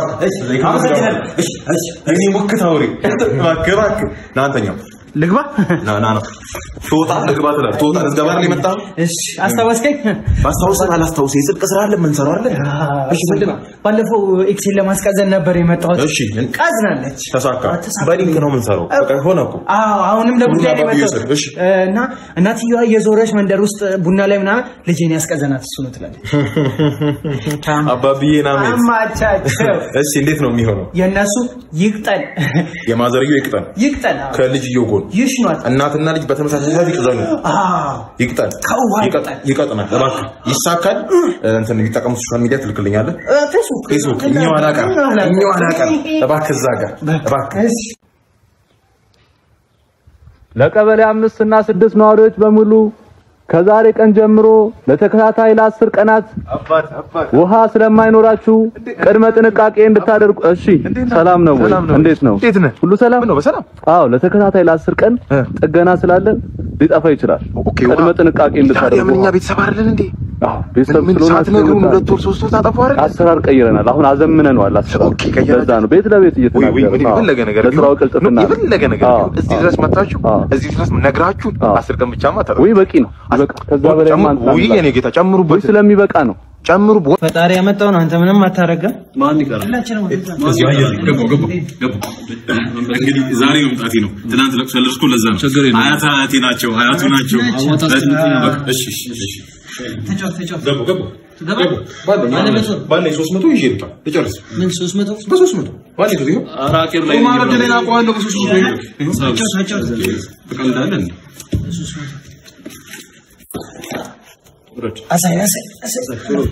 S11: እኔ ሙክት አውሬ እባክህ እባክህ ና አንተኛው
S1: ልግባ
S11: ና ና ና ትወጣ ልግባ ትላለህ። ትወጣ ልትገባ አይደል የመጣኸው?
S1: እሺ አስታወስከኝ።
S11: ባስታውስህ አላስታውስህ የጽድቅ ስራ አለ የምንሰራው አይደል?
S1: እሺ ምንድን ነው? ባለፈው ኤክሴል ለማስቀዘን ነበር የመጣሁት።
S11: እሺ
S1: ቀዝናለች።
S11: ተሳካ። በሊንክ ነው የምንሰራው። በቃ ሆነ እኮ
S1: አዎ አሁንም ለጉዳይ ነው
S11: ቡና
S1: የመጣሁት
S11: ባብዬ እሺ።
S1: እና እናትየዋ የዞረች መንደር ውስጥ ቡና ላይ ምናምን ልጄን ያስቀዘናት እሱ ነው ትላለች።
S11: አባብዬ ና ሜት
S1: አማቻቸው።
S11: እሺ እንዴት ነው የሚሆነው?
S1: የእነሱ ይቅጠል
S11: የማዘርየው ይቅጠን
S1: ይቅጠል። አዎ።
S11: ከልጅየው ጎን
S1: ይሽኗት።
S11: እናትና ልጅ በተመሳሳይ ሰዓት ይቅዘኑ።
S1: አዎ
S11: ይቅጠን ይቀጥ- ይቀጥናል። እባክህ ይሳካል። እንትን የሚጠቀሙት ሶሻል ሚዲያ ትልክልኛለህ?
S1: ፌስቡክ
S11: ፌስቡክ እኛው አላቀር እኛው አላቀር እባክህ እዛ ጋር እባክህ
S12: ለቀበሌ አምስት እና ስድስት ነዋሪዎች በሙሉ ከዛሬ ቀን ጀምሮ ለተከታታይ ለአስር ቀናት ውሃ ስለማይኖራችሁ ቅድመ ጥንቃቄ እንድታደርጉ። እሺ፣ ሰላም ነው ወይ? እንዴት ነው?
S11: እንዴት ነህ?
S12: ሁሉ ሰላም
S11: ነው? በሰላም
S12: አዎ፣ ለተከታታይ ለአስር ቀን ጥገና ስላለን ሊጠፋ ይችላል። ቅድመ ጥንቃቄ እንድታደርጉ።
S11: የምን እኛ ቤተሰብ አይደለን እንዴ?
S12: አዎ፣ ቤተሰብ
S11: ምን
S12: ስለሆናችሁ
S11: ሳትነግሩን
S12: የመጣ-
S11: ሁለት ወር ሶስት ወር ታጠፉ አይደል?
S12: አሰራር ቀይረናል። አሁን አዘምነነዋል። አሰራር በዛ ነው ቤት ለቤት
S11: ወይ ወይ ምን
S12: እየተናገርን
S11: የፈለገ ነገር
S12: ለስራው ቅልጥፍና ነው።
S11: የፈለገ ነገር
S12: አዎ፣
S11: ቢሆን እዚህ ድረስ መጣችሁ እዚህ ድረስ ነግራችሁ አስር ቀን ብቻማ ታጠፉ።
S12: ወይ በቂ ነው። ይበቃ። ከዛ በላይ
S11: ወይ የኔ ጌታ ጨምሩበት።
S12: ስለሚበቃ ነው።
S11: ጨምሩ።
S1: ፈጣሪ ያመጣው ነው። አንተ ምንም አታረገም።
S5: ማን ይቀራል?
S1: ሁላችንም
S5: እዚህ አየር ላይ ገቡ ገቡ ገቡ። እንግዲህ ዛሬ መምጣቴ ነው። ትናንት ለቅሶ ያለቅስኩ ለዛ ነው። አያት አያቴ ናቸው፣ አያቱ ናቸው። በቃ እሺ እሺ እሺ።
S1: ተጫወት ተጫወት።
S5: ገቡ ገቡ ገቡ።
S11: ባለኝ ሶስት መቶ ይዤ ልውጣ ልጨርስ።
S1: ምን ሶስት መቶ
S11: በሶስት መቶ ባለኝ ጊዜ ነው።
S5: ኧረ አቄም ላይ
S11: ቁማር ዕድሌን አውቀዋለሁ በሶስት መቶ ይዤ ይኸው።
S1: ተጫወት ተጫወት።
S5: ትቀልዳለህ እንዴ?
S1: አሳይ አሳይ አሳይ።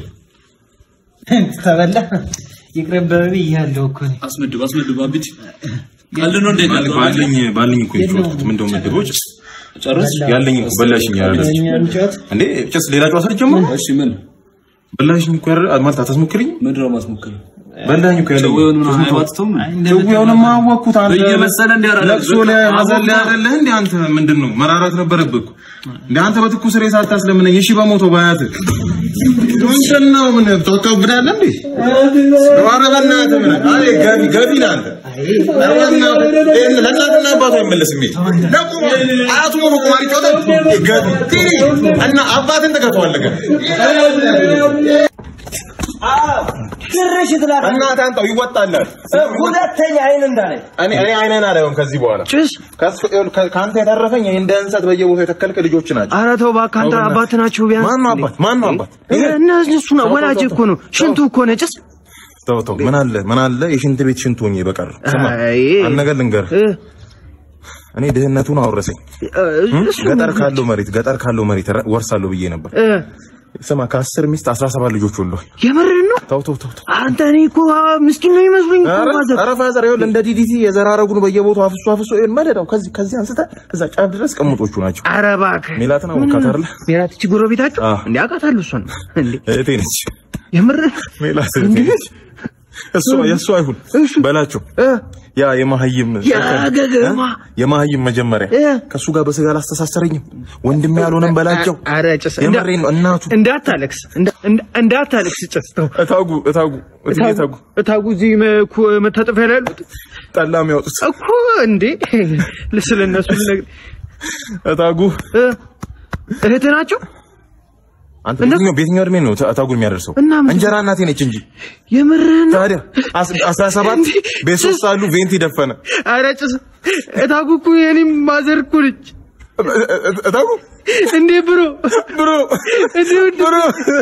S1: ተበላ ይቅርብህ ብያለሁ እኮ እኔ።
S5: አስመድብ አስመድብ አብጭ ቀልድ ነው እንዴ? ቀልድ
S11: ባለኝ ባለኝ እኮ የጨዋታሁት ምንድን ነው ምድቦች ጨርስ ያለኝ እኮ በላሽኝ ያላለች
S1: እኛ እንጫወት።
S11: እንዴ ጭስ ሌላ ጨዋታ ልጀምር
S5: እሺ ምን
S11: በላሽኝ እኮ ያረ ማለት አታስሞክሪኝ
S5: ምንድን ነው ማስሞክር?
S11: በላኝ እኮ ያለኝ
S5: ጨው የሆነ ምናምን አይዋጥቶም?
S11: ጭዌውንማ አወቅኩት አንተ
S5: እየመሰለ እንዲህ ያደርጋል።
S11: ለቅሶ ላይ ሀዘን ላይ አይደለህ እንዴ አንተ ምንድን ነው መራራት ነበረብህ እኮ እንደ አንተ በትኩስ ሬሳ አታስለምነኝ እሺ በሞተው በአያትህ ምንድን ነው ምን ተወቀብዳለህ እንዴ ኧረ በእናትህ ምን አይ ገቢ ገቢ ነህ አንተ ኧረ በእናትህ ይሄን ለእናትና አባቱ አይመለስም ይሄ ደግሞ አያቱ ነው በቁማር ይጫወታል ገቢ ትሪ እና አባትን ትገተዋለህ ገና
S14: ጭራሽ ትላለህ።
S11: እናትህ አንተው ይወጣልሃል
S14: ሁለተኛ አይን እንዳላይ
S11: እኔ እኔ አይነን አላየውም ከዚህ በኋላ
S1: ጭስ
S11: ከሱ ይኸውልህ፣ ከ- ከአንተ የተረፈኝ ይሄ እንደ እንሰት በየቦታው የተከልከ ልጆች ናቸው።
S1: ኧረ ተው እባክህ አንተ አባት ናችሁ ቢያንስ።
S11: ማን ነው አባት? ማን ነው አባት?
S1: እነሱ ነው ወላጅ እኮ ነው። ሽንቱ እኮ ነው ጭስ።
S11: ተው ተው፣ ምን አለ ምን አለ የሽንት ቤት ሽንት ሆኜ በቀር ስማ፣
S1: አይ፣
S11: አንድ ነገር ልንገርህ። እኔ ድህነቱን አወረሰኝ። ገጠር ካለው መሬት ገጠር ካለው መሬት ረ- ወርሳለሁ ብዬ ነበር።
S1: እ፣
S11: ስማ ከአስር ሚስት አስራ ሰባት ልጆች ወልዷል።
S1: የምርህን ነው?
S11: ተው ተው ተው ተው።
S1: አንተ እኔ እኮ ምስኪን ነው ይመስሉኝ እኮ
S11: ኧረ
S1: ማዘር።
S11: ኧረ ፋዘር ይኸውልህ እንደ ዲዲቲ የዘራረጉን በየቦታው አፍሶ አፍሶ ይኸውልህ መደዳው ከዚህ ከዚህ አንስተህ እዛ ጫፍ ድረስ ቅምጦቹ ናቸው።
S1: ኧረ እባክህ
S11: ሜላትን አወቃት አይደለ?
S1: ሜላት እቺ ጎረቤታችሁ
S11: አዎ።
S1: እንዴ አውቃታለሁ እሷን እንዴ
S11: እህቴ ነች።
S1: የምርህ
S11: ሜላት እህቴ ነች። እሱ የእሱ አይሁን በላቸው ያ የማህይም
S1: ያገገማ
S11: የማህይም መጀመሪያ ከእሱ ጋር በስጋ አላስተሳሰረኝም። ወንድሜ ያልሆነም በላቸው።
S1: ኧረ ጭስ
S11: የምሬን ነው። እናቱ
S1: እንዳታለቅስ እንዳ- እንዳ- እንዳታለቅስ ጭስ ተው።
S11: እታጉ እታጉ እትዬ እታጉ
S1: እታጉ እዚህ መኩ- መታጠፊያ ላይ ያሉት
S11: ጠላ የሚያወጡት
S1: እኮ እንዴ ስለ እነሱ ልነግርህ
S11: እታጉ
S1: እ፣ እህት ናቸው
S11: አንተ በየትኛው በየትኛው እድሜ ነው እታጉን የሚያደርሰው?
S1: እና ምን-
S11: እንጀራ እናቴ ነች እንጂ
S1: የምርህን ነው?
S11: ታዲያ አስ- አስራ ሰባት ቤት ሶስት አሉ ቬንቲ ደፈነ
S1: ኧረ ጭስ እታጉ እኮ የኔም ማዘር እኮ ነች
S11: እ- እ- እታጉ
S7: እንዴ ብሮ
S2: ብሮ ብሮ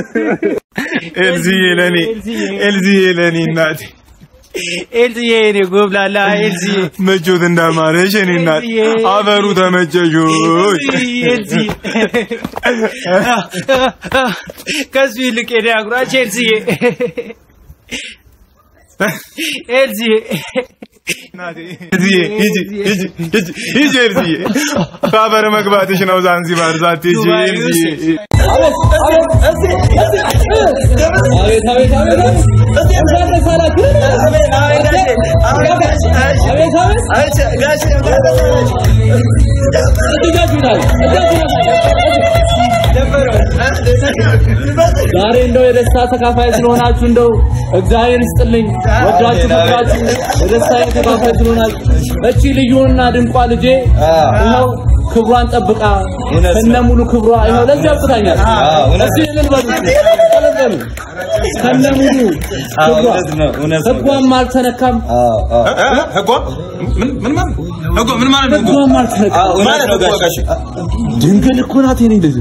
S2: ኤልዚዬ ለኔ ኤልዚዬ ለኔ እናቴ
S7: ኤልዝዬ እኔ ጎብላላ ኤልዝዬ
S2: መቾት እንዳማረሽ እኔ እናት
S7: ኤልዝዬ
S2: አፈሩ ተመቸሾች
S7: ኤልዝዬ ከሱ ይልቅ የኔ አጉራች ኤልዝዬ ኤልዝዬ
S2: ኤልዚዬ ሂጂ ሂጂ ሂጂ ሂጂ ኤልዚዬ ከአፈር መግባትሽ ነው ዛንዚባር ዛትሄጂ ኤልዚዬ
S12: ዛሬ እንደው የደስታ ተካፋይ ስለሆናችሁ እንደው እግዚአብሔር ይስጥልኝ። ወዳችሁ ፈቅዳችሁ የደስታ ተካፋይ ስለሆናችሁ እቺ ልዩና ድንቋ ልጄ ይኸው ክብሯን ጠብቃ ከነ ሙሉ ክብሯ ይኸው ለዚህ አብቅታኛል። እስቲ እልል በሉ እልል በሉ ከነ ሙሉ ክብሯ ህጓም አልተነካም።
S5: ህጓ ምን ምን ማለት ህጓ ምን ማለት ነው?
S12: ህጓም አልተነካም።
S5: ማለት ነው ጋሽ
S12: ድንግል እኮ ናት የኔ ልጅ።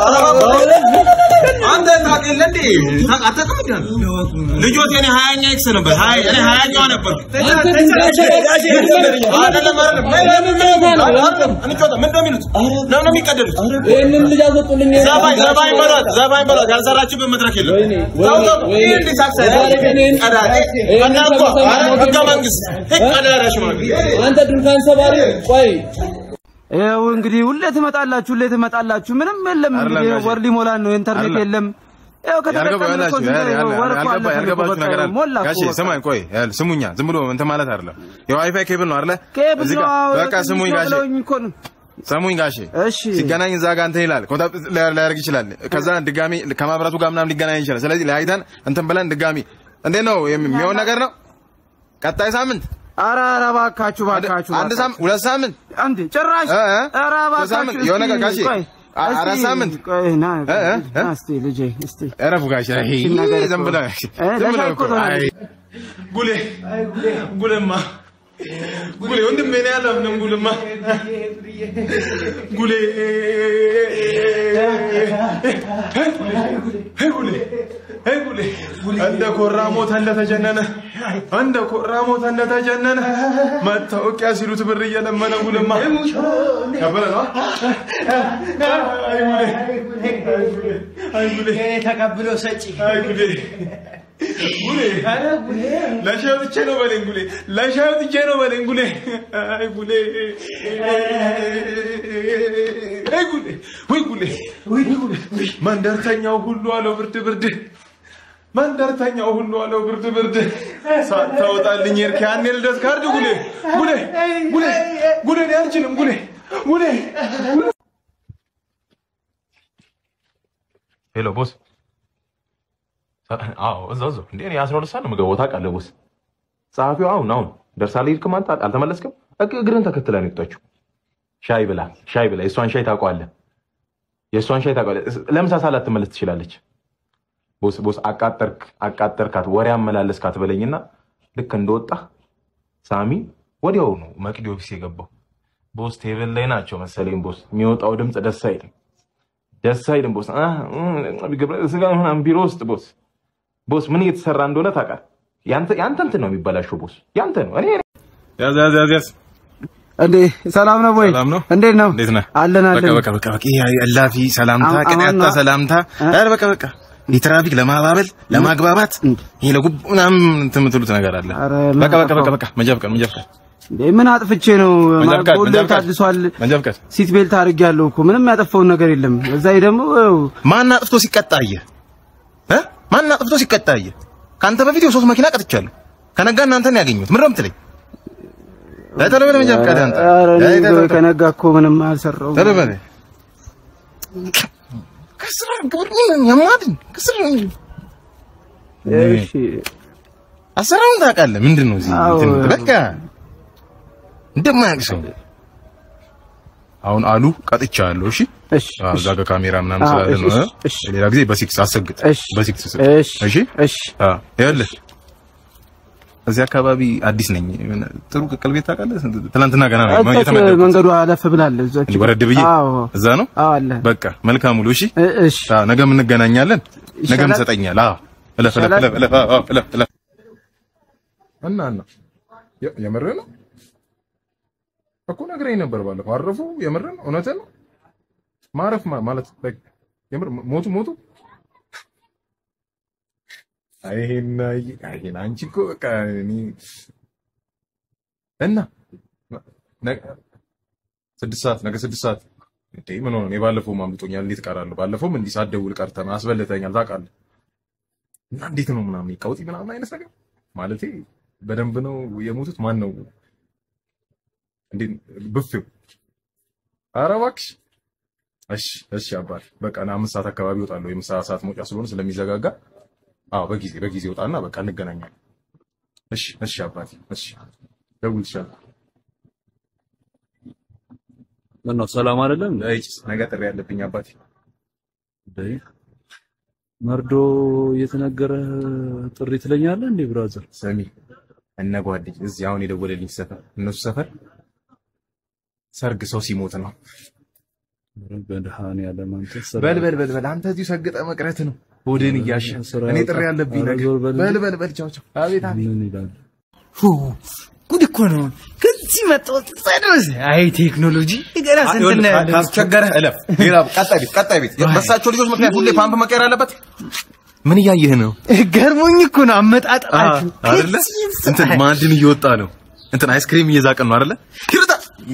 S5: አንተ ታውቅ የለ እንዴ? ታውቅ- አታውቅም እንዴ? ልጆት የኔ ሀያኛ ኤክስ ነበር። ሀያ እኔ ሀያኛዋ ነበር።
S12: አንተ ግን ጋሼ
S5: አይደለም አይደለም አይደለም። እንጫወታ ምን እንደሚሉት ለምን ነው የሚቀደሉት?
S12: ይህንን ልጅ አስወጡልኝ።
S5: ዘባኝ ዘባኝ በሏት ዘባኝ በሏት። ያልሰራችበት መድረክ የለም። ተው ተው። ይህ እንዲህ ሳክስ አይደለም። ቀዳዳ እና እኮ ህገ መንግስት ህግ ቀዳዳ ሽማግሌ
S12: አንተ ድንኳን ሰባሪ ቆይ
S10: ይኸው እንግዲህ ሁሌ ትመጣላችሁ፣ ሁሌ ትመጣላችሁ። ምንም የለም እንግዲህ
S4: አይደለም
S10: ወር ሊሞላን ነው። ኢንተርኔት
S4: አይደለም።
S10: የለም። ይኸው ከተጠቀምን እኮ
S4: ያልገባችሁ
S10: ዝም ብሎ ወር እኮ አለፈን እኮ
S4: ያልገባችሁ
S10: በቃ
S4: ነገር አለ።
S10: ሞላ እኮ
S4: ጋሼ
S10: በቃ።
S4: ስማኝ፣ ቆይ ያል ስሙኛ፣ ዝም ብሎ እንትን ማለት አይደለም። የዋይፋይ ኬብል ነው አይደለ?
S10: ኬብል
S4: እዚህ
S10: ነው፣
S4: ጋር
S10: አዎ፣
S4: በቃ
S10: ትንሽ
S4: ስሙኝ
S10: ነው
S4: ጋሼ፣
S10: ብለውኝ እኮ ነው።
S4: ስሙኝ ጋሼ።
S10: እሺ
S4: ሲገናኝ እዛ ጋር እንትን ይላል፣ ኮንታክት ሊያደርግ ይችላል። ከዛ ድጋሚ ከማብራቱ ጋር ምናምን ሊገናኝ ይችላል። ስለዚህ ለያይተን እንትን ብለን ድጋሚ እንዴት ነው የሚሆን ነገር ነው? ቀጣይ ሳምንት
S10: ኧረ ኧረ እባካችሁ እባካችሁ
S4: አንድ ሳምንት ሁለት ሳምንት
S10: አንድ ጭራሽ
S4: እ እ?
S10: ኧረ
S4: ሶስት ሳምንት
S10: እባካችሁ
S4: የሆነ ነገር
S10: እስቲ
S4: ጋሼ
S10: ቆይ፣
S4: አ-
S10: እስቲ
S4: አራት ሳምንት
S10: ቆይ ና
S4: እ እ? እ?
S10: ና እስቲ ልጄ እስቲ
S4: እረፉ ጋሼ። አይ
S10: እቺን ነገር
S4: ዝም
S10: እኮ-
S4: ብለህ
S10: እ፣
S4: ዝም ብለህ
S10: ለሻይ
S4: እኮ
S10: እኮ ነው።
S4: አይ
S2: ጉሌ ጉሌማ ጉሌ ወንድሜ ነው ያለው ምንም ጉልማ ጉሌ ሄይ ጉሌ ሄይ ጉሌ እንደ ኮራ ሞተ እንደተጀነነ እንደ ኮራ ሞተ እንደተጀነነ መታወቂያ ሲሉት ብር እየለመነ ጉልማ ያበለ ነው አይ ጉሌ አይ ጉሌ
S7: ተቀብሎ ሰጪ
S2: አይ ጉሌ ጉሌ ለሻይ ወጥቼ ነው በለኝ ጉሌ ለሻይ ወጥቼ ነው በለኝ ጉሌ አይ ጉሌ አይ ጉሌ ወይ ጉሌ ወይ ጉሌ መንደርተኛው ሁሉ አለው ብርድ ብርድ መንደርተኛው ሁሉ አለው ብርድ ብርድ ሳታወጣልኝ ሄድክ ያኔ ልደት ካርድ ጉሌ ጉሌ ጉሌ ጉሌ እኔ አልችልም ጉሌ ጉሌ
S11: ሄሎ ቦስ። አዎ እዛው እዛው። እንዴ እኔ አስራ ሁለት ሰዓት ነው የምገባው ታውቃለህ ቦስ። ጸሐፊው አሁን አሁን ደርሳለህ ሄድክም አንተ አልተመለስክም? እግ- እግርህን ተከትላ ነው የወጣችው። ሻይ ብላ ሻይ ብላ የእሷን ሻይ ታውቀዋለህ። የእሷን ሻይ ታውቀዋለህ። ለምሳ ሰዓት ላትመለስ ትችላለች። ቦስ ቦስ አቃጠርክ አቃጠርካት ወሬ አመላለስካት በለኝና ልክ እንደወጣ ሳሚ ወዲያው ነው መቅዲ ኦፊስ የገባው። ቦስ ቴብል ላይ ናቸው መሰለኝ ቦስ። የሚወጣው ድምፅ ደስ አይልም ደስ አይልም ቦስ። አ እ ገብረ ስጋ ምናምን ቢሮ ውስጥ ቦስ ቦስ ምን እየተሰራ እንደሆነ ታውቃለህ። ያንተ ያንተ እንትን ነው የሚበላሸው ቦስ፣ ያንተ ነው። እኔ
S4: ያዝ ያዝ ያዝ ያዝ
S10: እንዴ ሰላም ነው ወይ?
S4: ሰላም ነው።
S10: እንዴት ነው?
S4: እንዴት ነህ?
S10: አለን
S4: በቃ
S10: አለን።
S4: በቃ በቃ በቃ ይሄ እላፊ ሰላምታ
S10: አሁን-
S4: ቅንያታ
S10: አሁን ነው።
S4: ሰላምታ
S10: እ?
S4: ኧረ በቃ በቃ ይህ ትራፊክ ለማባበል ለማግባባት ይሄ ለጉብ ምናምን እንትን የምትሉት ነገር አለ።
S10: ኧረ
S4: በቃ በቃ በቃ በቃ መንጃ ፍቃድ መንጃ ፍቃድ
S10: እንዴ ምን አጥፍቼ ነው?
S4: መንጃ ፍቃድ
S10: ሁሌ
S4: መንጃ ፍቃድ
S10: ታድሷል።
S4: መንጃ ፍቃድ
S10: ሲት ቤልት አድርጌያለሁ እኮ ምንም ያጠፋውን ነገር የለም። እዛ ላይ ደግሞ ያው
S4: ማን አጥፍቶ ሲቀጣ አየህ እ ማን አጥፍቶ ሲቀጣ አየህ? ከአንተ በፊት የሶስት መኪና ቀጥቻለሁ። ከነጋ እናንተን ነው ያገኘሁት። ምንድን ነው የምትለኝ? እ ቶሎ በል መንጃ ፍቃድ አንተ
S10: ኧረ እኔ
S4: እ ቶሎ በል።
S10: ከነጋ እኮ ምንም አልሰራሁም።
S4: ቶሎ በል ከስራ ግብር ምን ያማድን ከስራ
S10: እሺ
S4: አሰራሩን ታውቃለህ። ምንድን ነው እዚህ
S10: አዎ።
S4: እንትን በቃ እንደማያውቅ ሰው አሁን አሉ ቀጥቻለሁ። እሺ
S10: እሺ
S4: አዎ፣ እዛ ጋር ካሜራ ምናምን
S10: አዎ፣
S4: ስላለ ነው።
S10: እሺ፣
S4: እ?
S10: እሺ።
S4: ሌላ ጊዜ በሲክስ አሰግጥ።
S10: እሺ
S4: በሲክስ ስጥ።
S10: እሺ
S4: እሺ
S10: እሺ
S4: አዎ፣ ይኸውልህ እዚህ አካባቢ አዲስ ነኝ። ጥሩ ቅቅል ቤት ታውቃለህ? ትናንትና ገና ነው
S7: እዛች
S4: የተመደብኩት።
S7: መንገዱ አለፍ ብላለች። እዛች
S4: እንዲህ ወረድ ብዬ
S7: አዎ
S4: እዛ ነው።
S7: አዎ አለ።
S4: በቃ መልካም ውሎ። እሺ
S7: እሺ።
S4: አዎ፣ ነገም እንገናኛለን። ነገም
S7: ይሻላል?
S4: ትሰጠኛለህ። አዎ እለፍ እለፍ
S7: ይሻላል?
S4: እለፍ እለፍ አዎ፣ እለፍ እለፍ እና እና የ- የምርህ ነው እኮ ነግረኝ ነበር ባለፈው። አረፉ? የምርህ ነው? እውነትህ ነው? ማረፍ ማ- ማለት like የምር ሞቱ ሞቱ? አይ ይሄን አይ ይሄን አንቺ እኮ በቃ እኔ እና ነገ ስድስት ሰዓት ነገ ስድስት ሰዓት እንዴ ምን ሆነ? እኔ ባለፈውም አምልጦኛል። እንዴት እቀራለሁ? ባለፈውም እንዲህ ሳትደውል ቀርተህ ነው አስበልተኛል። ታውቃለህ። እና እንዴት ነው ምናምን ቀውጢ ምናምን አይነት ነገር ማለቴ በደንብ ነው የሞቱት። ማን ነው እንዴ ብፌው? ኧረ እባክሽ። እሺ እሺ አባል በቃ ና አምስት ሰዓት አካባቢ እወጣለሁ። የምሳ ሰዓት መውጫ ስለሆነ ስለሚዘጋጋ፣ አዎ በጊዜ በጊዜ እወጣና በቃ እንገናኛለን። እሺ እሺ አባቴ እሺ ደውልልሻለሁ።
S12: ምነው ሰላም አይደለም?
S4: እጭ ነገ ጥሪ ያለብኝ አባቴ።
S12: እንዴ መርዶ እየተነገረ ጥሪ ትለኛለህ እንዴ ብራዘር?
S4: ስሚ እነ ጓደኝ እዚህ አሁን የደወለልኝ ሰፈር እነሱ ሰፈር ሰርግ ሰው ሲሞት ነው።
S12: በድሃንያለም አንተ
S4: በል በል በል በል አንተ እዚሁ ሰግጠ መቅረት ነው ሆድን እያሸ እኔ ጥሪ ያለብኝ ነገር በል በል በል ቻው ቻው። አቤት አቤት
S12: ምን ይላል?
S1: ሁ ጉድ እኮ ነው። ከዚህ መጣሁ ድረስ አይ ቴክኖሎጂ ገና ስንት
S4: ይኸውልህ፣
S1: እናያለን።
S4: ካስቸገረህ እለፍ። ሌላ ቀጣይ ቤት ቀጣይ ቤት በሳቸው ልጆች ምክንያት ሁሌ ፓምፕ መቀየር አለበት። ምን እያየህ ነው?
S1: ገርሞኝ እኮ ነው አመጣጣችሁ
S4: አይደለ? እንትን ማዕድን እየወጣ ነው። እንትን አይስክሪም እየዛቀን ነው አይደለ? ይርዳ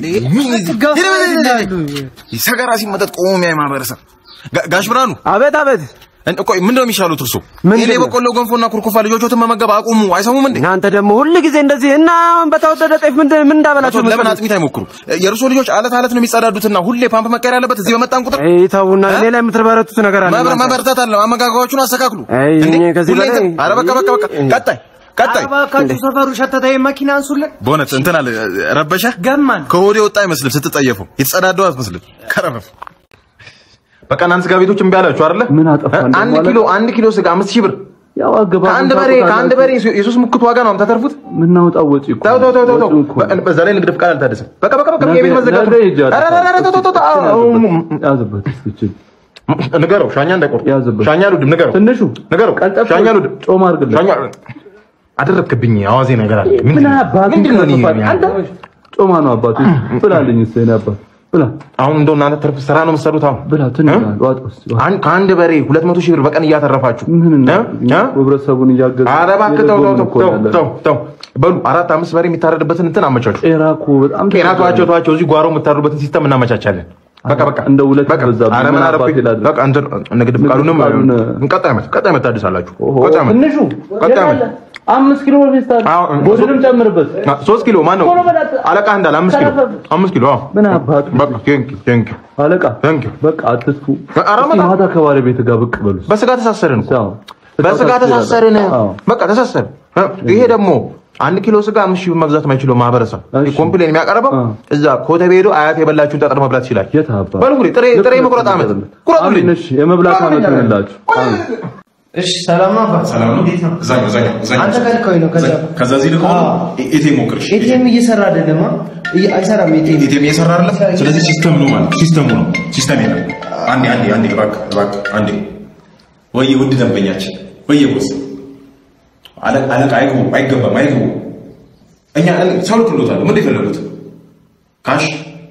S4: ሰገራ ሲመጠጥ ቆሞ የሚያይ ማህበረሰብ። ጋ- ጋሽ ብርሃኑ
S10: አቤት አቤት።
S4: ቆይ ምንድን ነው የሚሻሉት እርሶ? ይሄ በቆሎ ገንፎና ኩርኩፋ ልጆቾትን መመገብ አቁሙ። አይሰሙም እንዴ?
S10: እናንተ ደግሞ ሁል ጊዜ እንደዚህ እና አሁን በተወደደ ጤፍ ምን ምን እንዳበላችሁ
S4: አቶ ለምን አጥሚት አይሞክሩ? የእርሶ ልጆች አለት አለት ነው የሚጸዳዱትና ሁሌ ፓምፕ መቀየር ያለበት እዚህ በመጣን ቁጥር
S10: ተውና እኔ ላይ የምትበረቱት ነገር አለ።
S4: መብረ-
S10: እናንተ።
S4: መበርታት አለ። አመጋገባችሁን አስተካክሉ።
S10: አይ
S4: እንዴ?
S10: እኔ ከዚህ
S4: ሁሌ
S10: በላይ
S4: እንትን- ኧረ በቃ በቃ በቃ ቀጣይ ቀጣይ
S7: እባካችሁ ሰፈሩ ሸተተ መኪና አንሱልን።
S4: በእውነት እንትን አለ ረበሸ
S7: ገማን
S4: ከወዴ ወጣ አይመስልም። ስትጠየፈው የተጸዳደው አትመስልም። ከረፈፍ በቃ እናንተ ስጋ ቤቶች እምቢ አላችሁ አይደለ?
S12: ምን አጠፋን?
S4: አንድ ኪሎ አንድ ኪሎ ስጋ አምስት ሺህ ብር
S12: ያው አገባ
S4: ከአንድ በሬ ከአንድ በሬ የሶስት ሙክት ዋጋ ነው የምታተርፉት።
S12: ምናወጣው ወጪ እኮ
S4: ተው ተው ተው ተው ተው።
S12: ወጪው እኮ
S4: በ- በዛ ላይ ንግድ ፍቃድ አልታደሰም። በቃ በቃ በቃ
S12: ነገ-
S4: የቤት መዘጋት
S12: ነገ ሂጅ
S4: ኧረ ኧረ ኧረ ተው ተው ተው ተው። አዎ፣
S12: ያዝበት እስኪ
S4: ንገረው ሻኛ እንዳይቆርጥ
S12: ያዝበት
S4: ሻኛ አልወድም። ንገረው
S12: ትንሹ
S4: ንገረው
S12: ቀልጠፍ
S4: ሻኛ አልወድም።
S12: ጮማ አድርግለት።
S4: ሻኛ አደረግክብኝ። አዋዜ ነገር አለ።
S12: ምን
S4: ምንድን ነው?
S12: አባቱ
S4: ምንድን ነው እኔ
S12: ይከፋል? አንተ ጮማ ነው አባቱ ብላልኝ እስኪ የእኔ አባት ብላ
S4: አሁን እንደው እናንተ ትርፍ ስራ ነው የምትሰሩት። አሁን
S12: ብላ ትንሽ ዋጥ ውስጥ
S4: አን- ከአንድ በሬ ሁለት መቶ ሺህ ብር በቀን እያተረፋችሁ
S12: ምን
S4: እ? እ?
S12: ህብረተሰቡን እያገዙ
S4: ኧረ እባክህ ተው ተው
S12: የደጎምን
S4: ተው
S12: እኮ
S4: ተው
S12: ያለን።
S4: ተው ተው በሉ አራት አምስት በሬ የሚታረድበትን እንትን አመቻቹ።
S12: ጤና እኮ በጣም
S4: ጤና ተዋቸው ተዋቸው። እዚህ ጓሮ የምታርዱበትን ሲስተም እናመቻቻለን። በቃ በቃ
S12: እንደ ሁለት
S4: በቃ
S12: በዛብኝ።
S4: ኧረ ምን
S12: ምን
S4: አረፍኩኝ።
S12: አባቴ ላድርግ?
S4: በቃ እንትን ንግድ ፍቃዱንም
S12: ፍቃዱን-
S4: ቀጣይ ዓመት ቀጣይ ዓመት ታድሳላችሁ። ቀጣይ ዓመት
S12: ትንሹ
S4: ቀጣይ ዓመት
S12: አምስት ኪሎ ፌስታል ጎድንም ጨምርበት።
S4: አ- ሶስት ኪሎ ማን ነው
S12: ቶሎ በላት።
S4: አለቃ እንዳለ አምስት ኪሎ አምስት ኪሎ አዎ።
S12: ምን አባቱ
S4: በቃ ቴንክ ቴንክ
S12: አለቃ
S4: ቴንክ
S12: በቃ አትጥፉ።
S4: ኧረ
S12: እስኪ
S4: በጣም-
S12: ማታ ከባለቤት ጋር ብቅ በሉ።
S4: በስጋ ተሳሰርን እኮ
S12: አዎ።
S4: በስጋ ተሳሰርን።
S12: አዎ።
S4: በቃ ተሳሰርን። እ? ይሄ ደግሞ አንድ ኪሎ ስጋ አምስት ሺህ ብር መግዛት የማይችለው ማህበረሰብ ኮምፕሌን የሚያቀርበው እዛ ኮተቤ ሄዶ አያት የበላችሁን ጠጠር መብላት ይችላል።
S12: የት አባ
S4: በሉ እንግዲህ ጥሬ ጥሬ መቁረጥ ዓመት ቁረጡልኝ።
S12: አሜን። እሺ የመብላት ዓመት ይሁንላችሁ። አሜን።
S7: እሺ ሰላም ነው አባ።
S4: ሰላም ነው። እዛኛው እዛኛው እዛኛው
S7: አንተ ከልከኝ ነው ከዛ
S4: ከዛ እዚህ ልቆ ኤቲኤም ሞክርሽ።
S7: ኤቲኤም እየሰራ አይደለም አ? እየ- አይሰራም ኤቲኤም
S4: ኤቲኤም እየሰራ አይደለም። ስለዚህ ሲስተም ነው ማለት ሲስተሙ ነው ሲስተም የለም። አንዴ አንዴ አንዴ እባክህ እባክህ አንዴ ወይ ውድ ደንበኛችን ወይ ቦስ አለ- አለቃ አይግቡ አይገባም አይግቡ እኛ ሰው ልክሎታል ምን የፈለጉት ካሽ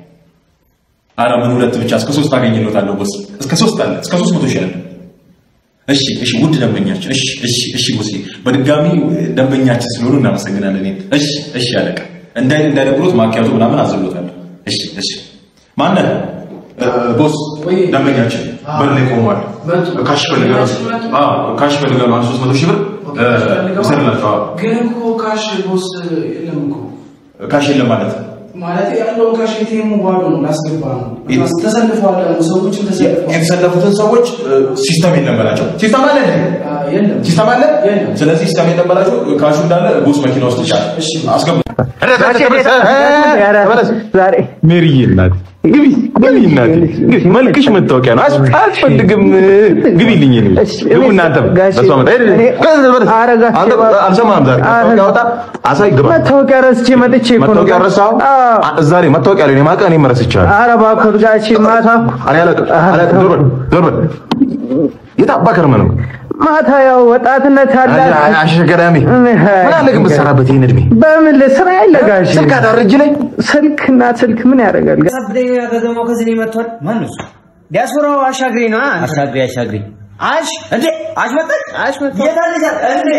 S4: አረ ምን ሁለት ብቻ እስከ ሶስት አገኝሎታለሁ ቦስ እስከ ሶስት አለ እስከ ሶስት መቶ ይሻላል እሺ እሺ ውድ ደንበኛችን እሺ እሺ እሺ ቦስ በድጋሚ ደንበኛችን ስለሆኑ እናመሰግናለን እሺ እሺ አለቃ እንዳይ እንዳይደብሮት ማኪያቶ ምናምን አዘሎታለሁ እሺ እሺ ማነህ እ፣ ቦስ ደንበኛችን በር ላይ ቆሟል ካሽ ፈልጋለሁ አዎ ካሽ ፈልጋለሁ አንድ ሶስት መቶ ሺህ ብር እ፣ ውሰድላቸው አዎ
S15: ግን እኮ ካሽ ቦስ የለም እኮ
S4: ካሽ የለም ማለት
S15: ማለት ያለውን ካሽ ኤቲኤሙ ባዶ ነው ላስገባ ነው ተሰልፈዋል ደግሞ ሰዎችም ተሰልፈዋል
S4: የተሰለፉትን ሰዎች እ፣ ሲስተም የለም በላቸው ሲስተም አለ እንዴ?
S15: የለም
S4: ሲስተም አለ ስለዚህ ሲስተም የለም በላቸው ካሹ እንዳለ ቦስ መኪና ውስጥ ይቻላል አስገቡ
S10: ዛሬ
S4: ሜሪዬ እናት
S11: ግቢ ግቢ እናቴ ግቢ መልክሽ መታወቂያ ነው አስ- አያስፈልግም ግቢልኝ እኔ ግቡ እናንተም በሷ መጣ ሄድ አንተ አልሰማህም ዛሬ መታወቂያ አውጣ አሳይ ግባ
S7: መታወቂያ ረስቼ መጥቼ እኮ ነው።
S11: መታወቂያ ረሳኸው እዛ ላይ መታወቂያ ላይ እኔ ማውቀው እኔም ረስቻለሁ
S7: ኧረ እባክህ ጋሼ ማታ
S11: እኔ አላውቅም አላውቅም ዞር በል ዞር በል የት አባ ከርመህ ነው
S7: ማታ ያው ወጣትነት አለ
S11: አሸ ገዳሜ ምን አለ ግን ብትሰራበት ይህን እድሜ
S7: በምን ልስራ የለ ጋሼ
S11: ስልክ አዳር እጅ ላይ
S7: ስልክና ስልክ ምን ያደርጋል?
S16: ሰብደኛ ከተማው ከዚህ ነው መጥቷል። ማን ነው እሱ? ዲያስፖራው አሻግሬ ነው። አሻግሬ አሻግሬ አሽ እንዴ አሽ መጣች አሽ መጣች የታለች እንዴ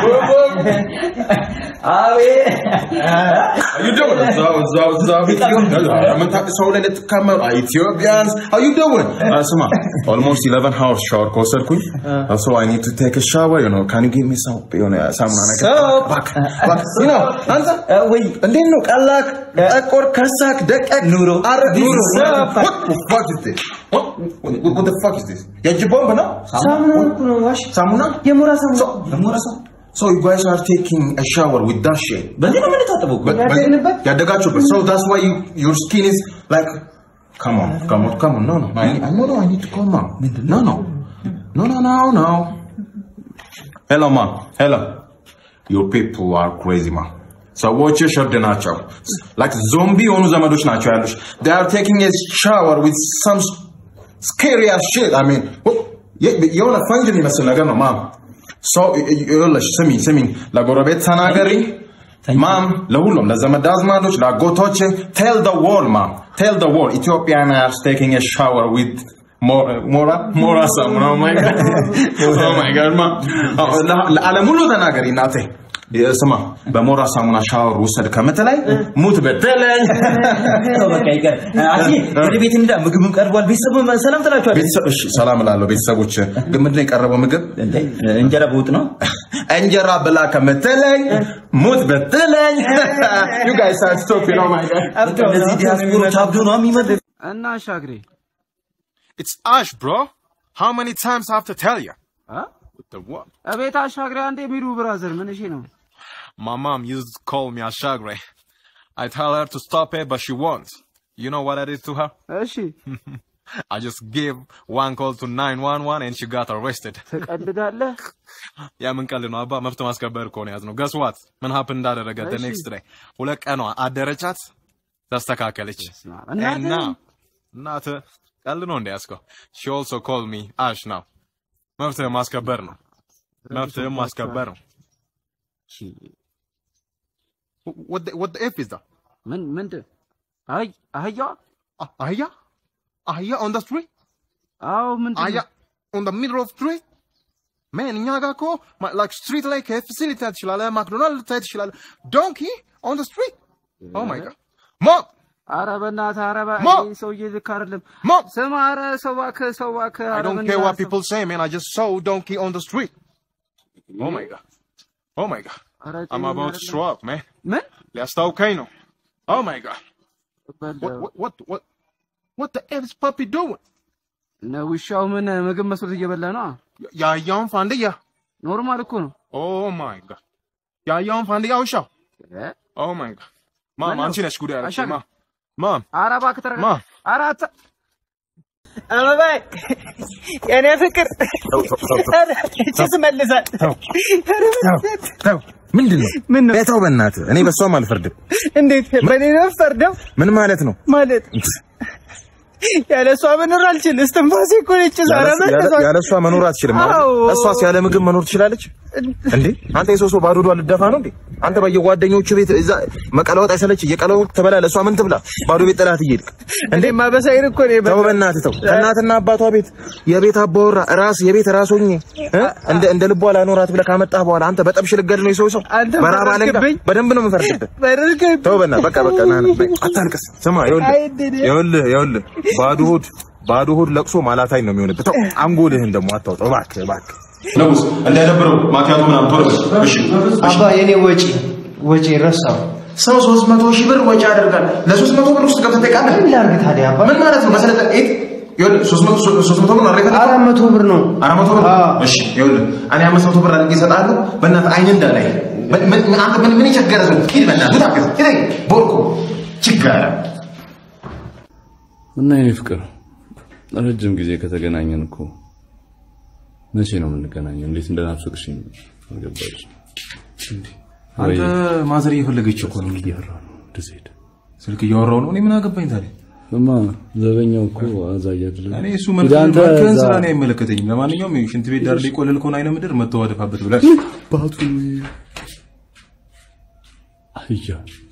S16: አቤት
S3: How you doing? እዛው እዛው እዛው የምታውቅ ሰው ላይ ልትካመሩ ኢትዮጵያንስ how you doing? Uh, ስማ almost 11 hours shower ከወሰድኩኝ uh, so I need to take a shower you know can you give me some የሆነ ሳሙና ነገር
S16: Soap.
S3: እባክህ እባክህ you know አንተ ወይ እንዴት ነው ቀላክ ጠቆር ከሳክ ደቀቅ ኑሮ አረ ኑሮ
S16: Soap.
S3: what the fuck is this what what, what the fuck is this የእጅ ቦምብ ነው
S16: ሳሙና እኮ ነው ዋሽ
S3: ሳሙና
S16: የሞራ ሳሙና የሞራ ሳሙና
S3: So you guys are taking a shower with that shit.
S16: በዚህ ነው የምንታጠበው እኮ።
S3: ያደግንበት ያደጋችሁበት so that's why you your skin is like come on come on come on no no I, I no no I need to come on no no no no no no hello ma hello your people are crazy ma ሰዎች ሸርድ ናቸው like ዞምቢ የሆኑ ዘመዶች ናቸው ያሉሽ they are taking a shower with some scary as shit I mean what- የ- የሆነ ፈንጅ የሚመስል ነገር ነው ማም ሰው ይኸውልሽ ስሚኝ ስሚኝ ለጎረቤት ተናገሪ ማም ለሁሉም ለዘመድ አዝማዶች ለአጎቶች ቴል ደ ወል ማም ቴል ደ ወል ኢትዮጵያን አር ቴኪንግ ኤ ሻወር ዊዝ ሞራ ሞራ ሳሙና ኦ ማይ ጋድ ኦ ማይ ጋድ ማ ለዓለም ሁሉ ተናገሪ እናቴ ስማ በሞራ ሳሙና ሻወር ውሰድ ከምትለኝ ሙት በተለኝ
S16: ተው በቃ ይቀር። አጂ ወደ ቤት እንዳ ምግብም ቀርቧል። ቤተሰብ ሰላም ትላችኋል።
S3: ቤተሰብ እሺ ሰላም እላለሁ ቤተሰቦች ግን ምንድን ነው የቀረበው ምግብ
S16: እንጀራ በወጥ ነው
S3: እንጀራ ብላ ከምትለኝ ሙት ብትለኝ you guys are stupid oh my god
S16: እነዚህ ዲያስፖሮች አብዶ ነው የሚመልስ
S6: እና አሻግሬ
S2: It's Ash, bro. How many times I have to tell you?
S6: Huh?
S2: With the what?
S6: እቤት አሻግሬ አንዴ የሚሉ ብራዘር ምን እሺ ነው
S2: My mom used to call me Ashagre. I tell her to stop it, but she won't. You know what I did to her?
S6: እሺ
S2: I just gave one call to 911 and she got arrested.
S6: ትቀልዳለህ
S2: ያ ምን ቀልድ ነው አባ መብት ማስከበር እኮ ነው ያዝነው ገስ ዋት ምን ሀፕን እንዳደረገ the
S6: እሺ።
S2: next day ሁለት ቀኗ አደረቻት ተስተካከለች
S6: እናትህ?
S2: እና እናት ቀልድ ነው እንዲያስከው she also called me ash now መብት ማስከበር ነው መብት ማስከበር ነው what the, what the F is that
S6: ምን ምንድን አይ አህያዋ
S2: አህያ አህያ on the street
S6: አዎ ምንድን
S2: አህያ on the middle of street man እኛ ጋር እኮ ማ- like street ላይ KFC ልታይ ትችላለህ ማክዶናልድ ልታይ ትችላለህ donkey on the street oh my god mom
S6: ኧረ በእናትህ ኧረ በ-
S2: ሞ!
S6: ይሄ ሰውዬ ልክ አይደለም
S2: Mom!
S6: ስማ ኧረ ሰው እባክህ ሰው እባክህ
S2: I
S6: ኧረ
S2: don't
S6: ምን
S2: care what
S6: ይላል ሰው?
S2: people say, man. I just saw donkey on the street. Oh my god. Oh my god.
S6: ኧረ
S2: I'm
S6: ጤነኛ
S2: about to
S6: አይደለም።
S2: throw up, man.
S6: ምን
S2: ሊያስታውከኝ ነው. Oh my god. What what what what what the F is puppy doing?
S6: እነ ውሻው ምን ምግብ መስሎት እየበላ ነው
S2: ያያውን ፋንድያ
S6: ኖርማል እኮ ነው
S2: Oh my god. ያያውን ፋንድያ ውሻው
S6: እ?
S2: Oh my god. ማም
S6: ምነው?
S2: አንቺ ነሽ ጉድ ያደረግሽኝ
S6: አሻግሬ።
S2: ማም ማም
S6: ኧረ እባክህ ተረጋጋ
S2: ማ?
S6: ኧረ አታ-
S7: አበባይ የኔ ፍቅር ጭስ መልሳል
S4: ተው ምንድን ነው
S7: ምን ነው
S4: ተው በእናትህ እኔ በሷም አልፈርድም
S7: እንዴት በእኔ ነው ፈርደው
S4: ምን ማለት ነው
S7: ማለት ያለ እሷ መኖር አልችል እስትንፋሴ እኮ ነች ዛሬ
S4: ያለ- ያለ እሷ መኖር አትችልም ማለት ነው?
S7: አዎ።
S4: እሷስ ያለ ምግብ መኖር ትችላለች እንዴ አንተ የሰው ሰው ባዶ ዷ ልደፋ ነው እንዴ አንተ በየጓደኞቹ ቤት እዛ መቀለወጥ አይሰለች እየቀለወጥ ትበላለህ እሷ ምን ትብላ ባዶ ቤት ጥላት እየሄድክ
S7: እንዴ ማበሳይን እኮ ነው
S4: ተው በእናትህ ተው ከእናትና አባቷ ቤት የቤት አባወራ ራስ የቤት ራስ ሆኜ እ? እንደ እንደ ልቧ ላኖራት ብለህ ካመጣህ በኋላ አንተ በጠብሽ ልገድ ነው የሰው ሰው
S7: አንተ
S4: በራብ አለንጋ
S7: ፈረድክብኝ።
S4: በደንብ ነው የምፈርድብህ
S7: በርግብ
S4: ተው በእናትህ በቃ በቃ ና ና በቃ አታልቅስ ስማ ይኸውልህ
S7: አይድን
S4: ይኸውልህ ይኸውልህ ባዶ ሆድ ባዶ ሆድ ለቅሶ ማላታኝ ነው የሚሆንብህ ተው አንጎልህን ደግሞ አታውጣው እባክህ እባክህ
S3: ንጉስ እንዳይደብረው ማኪያቱ ምናምን ቶሎ በል። እሺ
S16: አባ የኔ ወጪ ወጪ ረሳው
S3: ሰው ሶስት መቶ ሺህ ብር ወጪ ያደርጋል ለሶስት መቶ ብር ውስጥ ገብተህ ትጠይቃለህ
S16: ምን ላድርግ ታዲያ አባ
S3: ምን ማለት ነው መሰለህ ኤት ይኸውልህ ሶስት መቶ ሶስት መቶ ብር ነው አይደል
S16: አራት መቶ ብር ነው
S3: አራት መቶ ብር እሺ ይኸውልህ እኔ አምስት መቶ ብር አድርጌ እሰጥሃለሁ በእናትህ አይን እንዳላይ ምን- ምን- አንተ ምን ምን የቸገረ ሰው ሂድ በእናትህ ታገዝ ሂድ ቦርኮ ችጋራ
S12: እና የኔ ፍቅር ረጅም ጊዜ ከተገናኘን እኮ መቼ ነው የምንገናኘው? እንዴት እንደናፈቅሽኝ አልገባሽ።
S3: አንተ ማዘር እየፈለገች እኮ ነው እያወራሁ ነው እንደዚህ ሄደ ስልክ እያወራሁ ነው እኔ ምን አገባኝ ታዲያ
S12: እማ ዘበኛው እኮ አዛያድል
S3: እኔ እሱ መልክህን ስራ ነው አይመለከተኝም ለማንኛውም ሽንት ቤት ዳር ላይ ቆለል ከሆነ አይነ ምድር መተው አደፋበት ብለህ
S12: ባቱ አህያ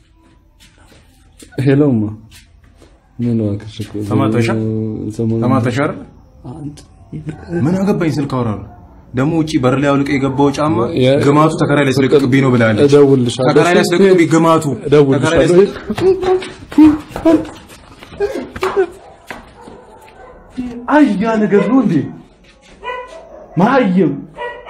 S12: ሄሎማ ምን እባክሽ እኮ
S3: ተማተሻ
S12: ሰሞኑን-
S3: ተማተሻ አይደል ምን አገባኝ ስልክ አወራለሁ ደግሞ ውጪ በር ላይ አውልቀህ የገባው ጫማ
S12: የ-
S3: ግማቱ ተከራይ ላይ ስለቅቅብኝ ነው ብላለች
S12: እደውልልሻለሁ።
S3: ተከራይ ላይ ስለቅቅብኝ ግማቱ ተከራይ ላይ
S12: እደውልልሻለሁ። አህያ ነገር ነው እንዴ? መሀይም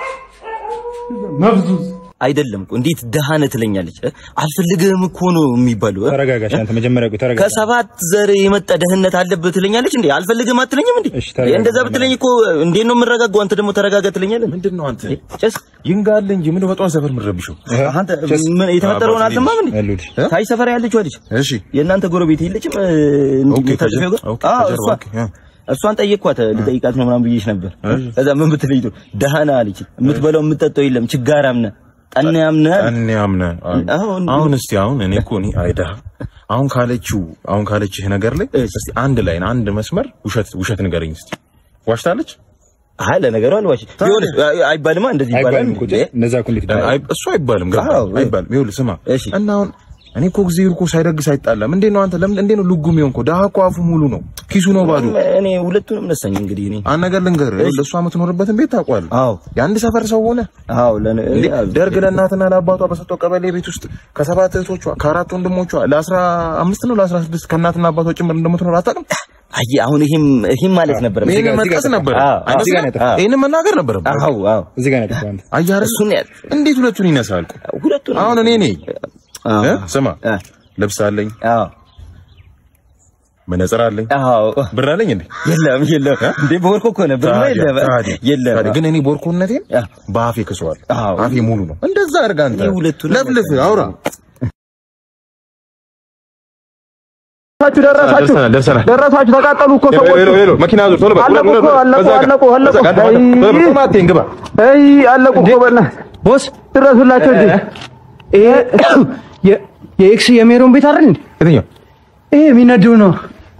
S12: መብዙዝ
S14: አይደለም እኮ እንዴት ደሃ ነህ ትለኛለች እ? አልፈልግህም እኮ ነው የሚባለው እ?
S17: ተረጋጋሽ አንተ መጀመሪያ ቆይ ተረጋጋ
S14: ከሰባት ዘር የመጣ ደህንነት አለብህ ትለኛለች እንዴ አልፈልግህም አትለኝም እንዴ
S17: ተረጋጋ።
S14: እንደዛ ብትለኝ እኮ እንዴት ነው የምረጋጋው አንተ ደግሞ ተረጋጋ ትለኛለህ
S3: ምንድን ነው አንተ
S14: ጨስ
S3: ይንጋል እንጂ ምን በጧን ሰፈር የምትረብሸው
S14: አንተ ምን የተፈጠረውን አልሰማህም እንዴ ታይ ሰፈር ያለችው ልጅ
S3: እሺ
S14: የእናንተ ጎረቤት የለችም እ፣ እንዲህ የምታጠፊው ጋር
S3: ኦኬ
S14: አዎ
S3: ከጀርባ
S14: እሷ
S3: ኦኬ አ።
S14: እሷን ጠየቅኳት ልጠይቃት ነው ምናምን ብዬሽ ነበር ከዛ ምን ብትለኝ ጥሩ ደህና አለች የምትበላው የምትጠጣው የለም ችጋራም ነህ ጠናያም ነህ
S3: እኔ አምነ
S14: አሁን
S3: አሁን እስቲ አሁን እኔ እኮ እኔ አይዳ አሁን ካለችው አሁን ካለችህ ነገር ላይ እስቲ አንድ ላይን አንድ መስመር ውሸት ውሸት ንገረኝ እስቲ ዋሽታለች
S14: አይ ለነገሩ አልዋሽ ቢሆን አይባልማ እንደዚህ ይባላል
S17: አይባልም እኮ እነዛ እኮ እንዴት
S3: አይ እሱ አይባልም ገባኝ
S14: አዎ።
S3: አይባልም ይኸውልህ ስማ እና አሁን እኔ እኮ ጊዜ እኮ ሳይደግስ አይጣላም እንዴት ነው አንተ ለምን እንዴት ነው ልጉም የሆንከው ደሃ እኮ አፉ ሙሉ ነው ኪሱ ነው ባዶ
S14: እኔ ሁለቱንም ነሳኝ እንግዲህ እኔ
S3: አንድ ነገር ልንገርህ ይኸውልህ እሷ የምትኖርበትን ቤት ታውቀዋለህ
S14: አዎ
S3: የአንድ ሰፈር ሰው ሆነ
S14: አዎ ለነ
S3: እንዴ ደርግ ለእናትና ለአባቷ በሰጠው ቀበሌ ቤት ውስጥ ከሰባት እህቶቿ ከአራት ወንድሞቿ ለአስራ አምስት ነው ለአስራ ስድስት ከእናትና አባቷ ጭምር እንደምትኖር አታውቅም
S14: አይ አሁን ይሄም ይሄም ማለት ነበር
S3: ይሄን መጥቀስ ነበር ይሄን መናገር ነበር
S14: አዎ አዎ
S17: እዚህ ጋር ነው ያጠፋው አንተ
S3: አያረ
S14: እሱን ያል
S3: እንዴት ሁለቱን ይነሳል
S14: ሁለቱን
S3: አሁን እኔ ነኝ እ? ስማ ልብስ አለኝ
S14: አዎ
S3: መነጽር አለኝ
S14: አዎ
S3: ብር አለኝ እንዴ
S14: የለም የለም እንዴ ቦርኮ እኮ ነው ብር ነው
S3: ታዲያ፣
S14: የለም
S3: ታዲያ፣
S14: የለም
S3: ታዲያ ግን እኔ ቦርኮነቴን በአፌ ክሰዋል አፌ ሙሉ ነው እንደዛ አድርጋ አንተ ለፍልፍ አውራ
S12: ደረሳችሁ ደረሳችሁ
S11: ደርሰናል ደርሰናል
S12: ደረሳችሁ ተቃጠሉ እኮ
S11: ሄሎ
S12: ሰዎች
S11: ሄሎ ሄሎ መኪና ዙር ቶሎ በል
S12: አለቁ እኮ አለቁ አለቁ አለቁ አይ
S11: ማቴን ግባ
S12: አይ አለቁ እኮ በእናትህ ቦስ ድረሱላቸው እንጂ ይሄ የ- የኤክስ የሜሮን ቤት አይደል እንዴ
S11: የትኛው
S12: ይሄ የሚነደው ነው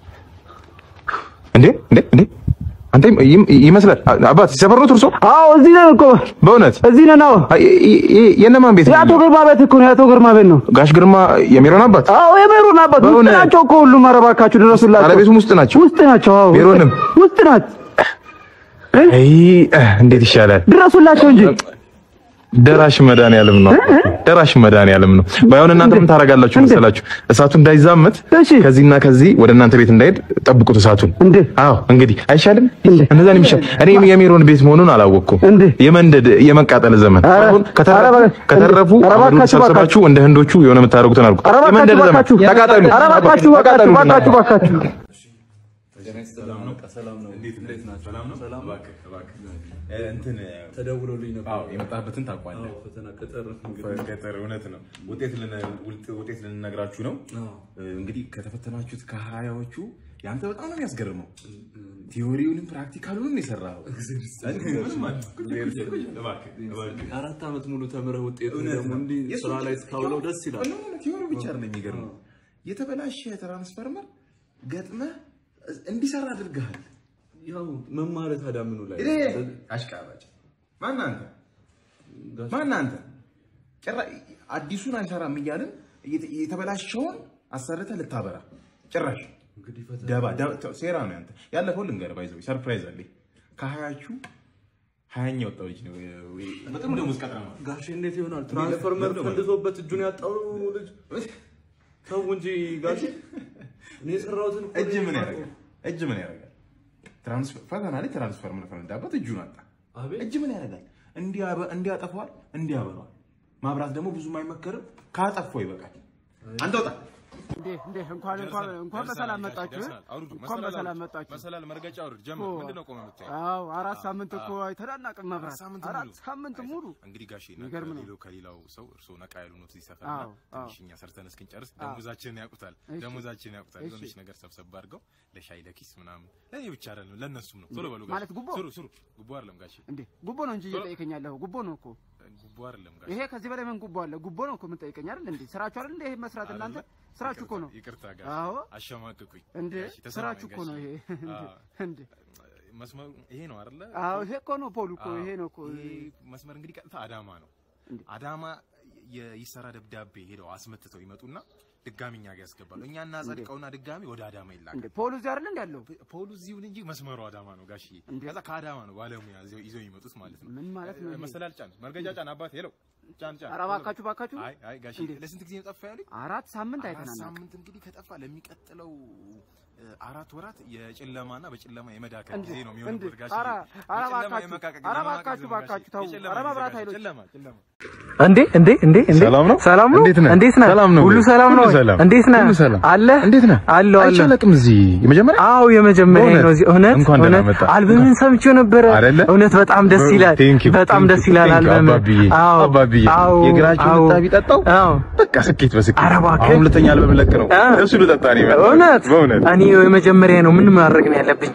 S11: እንዴ እንዴ እንዴ አንተ ይም- ይመስላል አባት ሰፈር ነው እርሶ
S12: አዎ እዚህ ነን እኮ
S11: በእውነት
S12: እዚህ ነን አዎ
S11: የእነማን ቤት ነው
S12: የአቶ ግርማ ቤት እኮ ነው የአቶ ግርማ ቤት ነው
S11: ጋሽ ግርማ የሚሮን አባት
S12: አዎ የሜሮን አባት ውስጥ
S11: በእውነት?
S12: ናቸው እኮ ሁሉም ኧረ እባካችሁ ድረሱላቸው
S11: ባለቤቱም ውስጥ ናቸው
S12: ውስጥ ናቸው አዎ
S11: ሜሮንም
S12: ውስጥ ናት
S11: አይ እንዴት ይሻላል
S12: ድረሱላቸው እንጂ
S11: ደራሽ መድኃኒዓለም ነው ደራሽ መድኃኒዓለም ነው ባይሆን እናንተ ምን ታደርጋላችሁ መሰላችሁ እሳቱ እንዳይዛመት ከዚህና ከዚህ ወደ እናንተ ቤት እንዳይሄድ ጠብቁት እሳቱን አዎ እንግዲህ አይሻልም እንደዛ ነው የሚሻል እኔ የሜሮን ቤት መሆኑን አላወቅኩም የመንደድ የመቃጠል ዘመን አሁን ከተረፉ ከተረፉ አሁን ሰብስባችሁ እንደ ህንዶቹ የሆነ የምታደርጉትን አድርጉ
S12: ኧረ
S11: የመንደድ
S12: እባካችሁ
S11: ዘመን
S12: እባካችሁ
S11: ተቃጠሉ
S12: ኧረ እባካችሁ እባካችሁ እባካችሁ እባካችሁ
S3: እንትን
S12: ተደውሎልኝ ነበር።
S3: አዎ የመጣበትን ታውቋለህ።
S12: አዎ፣ ፈተና ቀጠር
S3: ቀጠር እውነት ነው። ውጤት ልን- ውጤ- ውጤት ልንነግራችሁ ነው። እንግዲህ ከተፈተናችሁት ከሀያዎቹ ያንተ በጣም ነው የሚያስገርመው። ቲዮሪውንም ፕራክቲካሉንም የሰራኸው
S12: አራት ዓመት ሙሉ ተምረህ ውጤቱ ደግሞ እንዲህ ስራ ላይ ስታውለው ደስ ይላል።
S3: ቲዮሪ ብቻ አይደለም የሚገርመው፣ የተበላሸ ትራንስፈርመር ገጥመህ እንዲሰራ አድርገሃል።
S12: ያው መማር ታዲያ ምኑ ላይ
S3: እኔ አሽቃባጭ ማን አንተ ማን አንተ ጭራ- አዲሱን አይሰራም እያልን የተ- የተበላሸውን አሰርተህ ልታበራ ጭራሽ ደባ ደባ- ተው፣ ሴራ ነው ያንተ። ያለፈው ልንገርህ፣ ባይዘው ሰርፕራይዝ አለኝ። ከሀያቹ ሀያኛ ወጣው ልጅ ነው በጥሩ ደሞዝ ቀጥራ ነው
S12: ጋሼ እንዴት ይሆናል? ትራንስፈርመር ፈንድቶበት እጁን ያጣው ልጅ ተው እንጂ ጋሼ። እኔ የሰራሁትን እኮ
S3: እጅ
S12: ነው
S3: ምን
S12: የማውቀው።
S3: ያደርጋል? እጅ ምን ያደርጋል? ትራንስፈር ፈተና ላይ ትራንስፈርመር ፈነዳበት፣ እጁን አጣ። እጅ ምን ያደርጋል? እንዲያበ- እንዲያጠፋዋል፣ እንዲያበራዋል። ማብራት ደግሞ ብዙም አይመከርም። ካጠፋው ይበቃል። አንተ ወጣ
S10: እንዴ እንዴ እንኳን እንኳን እንኳን በሰላም መጣችሁ እንኳን በሰላም መጣችሁ
S6: መሰላል መርገጫ አውርድ ጀምር።
S10: እኮ።
S6: ምንድን ነው ቆመህ የምታየው?
S10: አዎ አራት ሳምንት እኮ አይተናናቅም መብራት
S6: ሳምንት
S10: አራት
S6: ሙሉ።
S10: ሳምንት ሙሉ
S6: እንግዲህ ጋሼ
S10: የሚገርም ነው።
S6: ከሌላው ከሌላው ሰው እርስዎ ነቃ ያሉ ነው እዚህ ሰፈር
S10: አዎ፣ አዎ።
S6: ትንሽ እኛ ሰርተን እስክንጨርስ
S10: አዎ።
S6: ደሞዛችንን ያውቁታል
S10: እሺ።
S6: ደሞዛችንን ያውቁታል
S10: እሺ።
S6: የሆነች ነገር ሰብሰብ አድርገው ለሻይ ለኪስ ምናምን ለእኔ ብቻ አይደለም ለእነሱም ነው ቶሎ በሉ
S10: ማለት
S6: ጋሼ
S10: ጉቦ?
S6: ስሩ ስሩ ጉቦ አይደለም ጋሼ
S10: እንዴ ጉቦ ነው እንጂ እየጠየቀኝ ያለኸው ጉቦ ነው እኮ
S6: ጉቦ አይደለም ጋሼ
S10: ይሄ ከዚህ በላይ ምን ጉቦ አለ ጉቦ ነው እኮ የምንጠይቀኝ አይደል እንዴ ስራችሁ አይደል እንዴ ይሄ መስራት እናንተ ስራችሁ እኮ ነው
S6: ይቅርታ ጋሼ
S10: አዎ
S6: አሸማቅቁኝ
S10: እንዴ
S6: ጋሼ፣ ተሰማኝ
S10: ስራችሁ እኮ
S6: ጋሼ።
S10: ነው ይሄ እንዴ
S6: አዎ።
S10: እንዴ
S6: መስመሩ ይሄ ነው አይደለ?
S10: አዎ ይሄ እኮ ነው ፖሉ እኮ
S6: አዎ።
S10: ይሄ ነው እኮ
S6: ይሄ መስመር እንግዲህ ቀጥታ አዳማ ነው። አዳማ የይሰራ ደብዳቤ ሄደው አስመትተው ይመጡና ድጋሚ እኛ ጋር ያስገባሉ። እኛ እናጸድቀውና ድጋሚ ወደ አዳማ ይላካል።
S10: እንዴ ፖሉ እዚህ አይደል እንዴ ያለው
S6: ፖሉ እዚሁን እንጂ መስመሩ አዳማ ነው ጋሽዬ። ከዛ ከአዳማ ነው ባለሙያ ይዘው ይዘው የሚመጡት ማለት ነው።
S10: ምን ማለት ነው ይሄ?
S6: መሰላል ጫን፣ መርገጃ ጫን፣ አባቴ ሄለው ጫን ጫን።
S10: ኧረ እባካችሁ እባካችሁ
S6: አይ አይ ጋሽዬ
S10: እንዴ?
S6: ለስንት ጊዜ ነው ጠፋ ያሉኝ?
S10: አራት ሳምንት
S6: አራት
S10: አይተናናቅ
S6: ሳምንት እንግዲህ ከጠፋ ለሚቀጥለው እ፣ አራት ወራት የጨለማና በጨለማ የመዳከል
S10: እንዴ
S6: ጊዜ ነው
S10: እንዴ
S6: የሚሆንበት ጋሽዬ።
S10: ኧረ ኧረ
S6: የጨለማ
S10: እባካችሁ
S6: የመቃቀቅ
S10: ኧረ
S6: የመማቀቅ
S10: እባካችሁ
S6: ጊዜ ነው
S10: እባካችሁ ተው
S6: ጋሽዬ።
S10: ኧረ
S6: የጨለማ
S10: መብራት
S6: ጊዜ
S10: ኃይሎች
S6: ጨለማ ጨለማ
S12: እንዴ እንዴ እንዴ እንዴ
S11: ሰላም ነው?
S12: ሰላም ነው?
S11: እንዴት ነህ?
S12: እንዴት ነህ?
S11: ሰላም ነው
S12: ሁሉ
S11: ወይ?
S12: ሰላም ነው?
S11: ሁሉ
S12: ወይ?
S11: ሰላም።
S12: እንዴት ነህ?
S11: ሁሉ ሰላም።
S12: አለ
S11: እንዴት ነህ?
S12: አለሁ አለሁ።
S11: አይቻለቅም እዚህ የመጀመሪያ
S12: አዎ የመጀመሪያ
S11: በእውነት?
S12: ነው እዚህ። እውነት
S11: እንኳን ደህና
S12: እውነት
S11: መጣህ።
S12: አልበምን ሰምቼው ነበረ።
S11: አይደለ?
S12: እውነት በጣም ደስ ይላል።
S11: Thank you,
S12: በጣም
S11: thank
S12: ደስ
S11: you,
S12: ይላል
S11: thank you,
S12: አልበም።
S11: አባብዬ
S12: አዎ
S11: አባብዬ
S12: አዎ
S11: የእግራችሁን
S12: አዎ
S11: ልታቢ ጠጣው
S12: አዎ
S11: በቃ ስኬት በስኬት
S12: ኧረ እባክህ።
S11: አሁን ሁለተኛ አልበም ለቅ ነው እሱ ልጠጣ ነው የመጣሁት።
S12: እውነት
S11: በእውነት
S12: እኔ የመጀመሪያ ነው። ምን ማድረግ ነው ያለብኝ?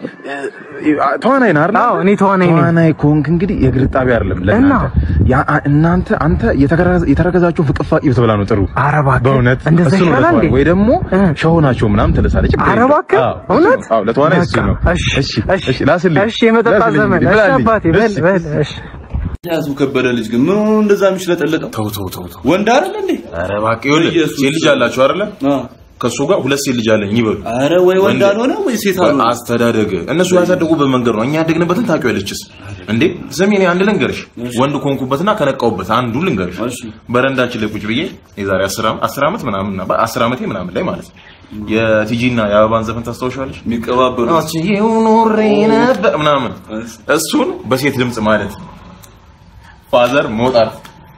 S11: ተዋናይ ነህ አይደል?
S12: አዎ እኔ ተዋናይ ነኝ።
S11: ተዋናይ ከሆንክ እንግዲህ የእግር ጣቢ አይደለም ለእናንተ ያ እናንተ አንተ የተከረ- የተረከዛችሁን ፍቅፋቂ ብትበላ ነው ጥሩ።
S12: ኧረ እባክህ
S11: በእውነት
S12: እንደዛ
S11: እሱ ነው
S12: ይሻላል
S11: ለተዋናይ።
S12: እንዴ?
S11: ወይ ደግሞ ሸሆ ናቸው ምናምን ትልሳለች። ችግር
S12: ኧረ
S11: የለውም።
S12: እባክህ
S11: አዎ፣ እሱ
S12: እውነት?
S11: ነው። አዎ ለተዋናይ እሱ
S12: በቃ፣
S11: ነው።
S12: እሺ
S11: እሺ እሺ ላስልኝ
S12: እሺ የመጠጣት
S11: ላስልኝ
S12: ዘመን
S11: እንግዲህ፣
S12: እሺ
S11: ብላልኝ።
S12: አባቴ በል
S11: እሺ።
S12: በል እሺ
S18: ያዙ ከበደ ልጅ ግን ምን ሆኖ እንደዛ የሚሽለጠለጠው?
S5: ተው ተው ተው ተው።
S18: ወንድ አይደል እንዴ?
S5: ኧረ እባክህ ይኸውልህ ሴት ልጅ አላችሁ አይደለ? ከእሱ ጋር ሁለት ሴት ልጅ አለኝ ይበሉ።
S18: ኧረ ወይ ወንድ አልሆነ ወይ ሴት አልሆነ።
S5: አስተዳደግ እነሱ ያሳደጉበት መንገድ ነው። እኛ ያደግንበትን ታውቂዋለችስ እንዴ? ስሚ እኔ አንድ ልንገርሽ፣ ወንድ ኮንኩበትና ከነቃውበት አንዱ ልንገርሽ። በረንዳችን ላይ ቁጭ ብዬ የዛሬ 10 ዓመት 10 ዓመት ምናምን ነበር 10 ዓመቴ ምናምን ላይ ማለት ነው የቲጂና የአበባን ዘፈን ታስታውሻለሽ?
S18: የሚቀባበሉ
S5: አችዬው ኖሬ ነበር ምናምን እሱን በሴት ድምጽ ማለት ፋዘር መውጣት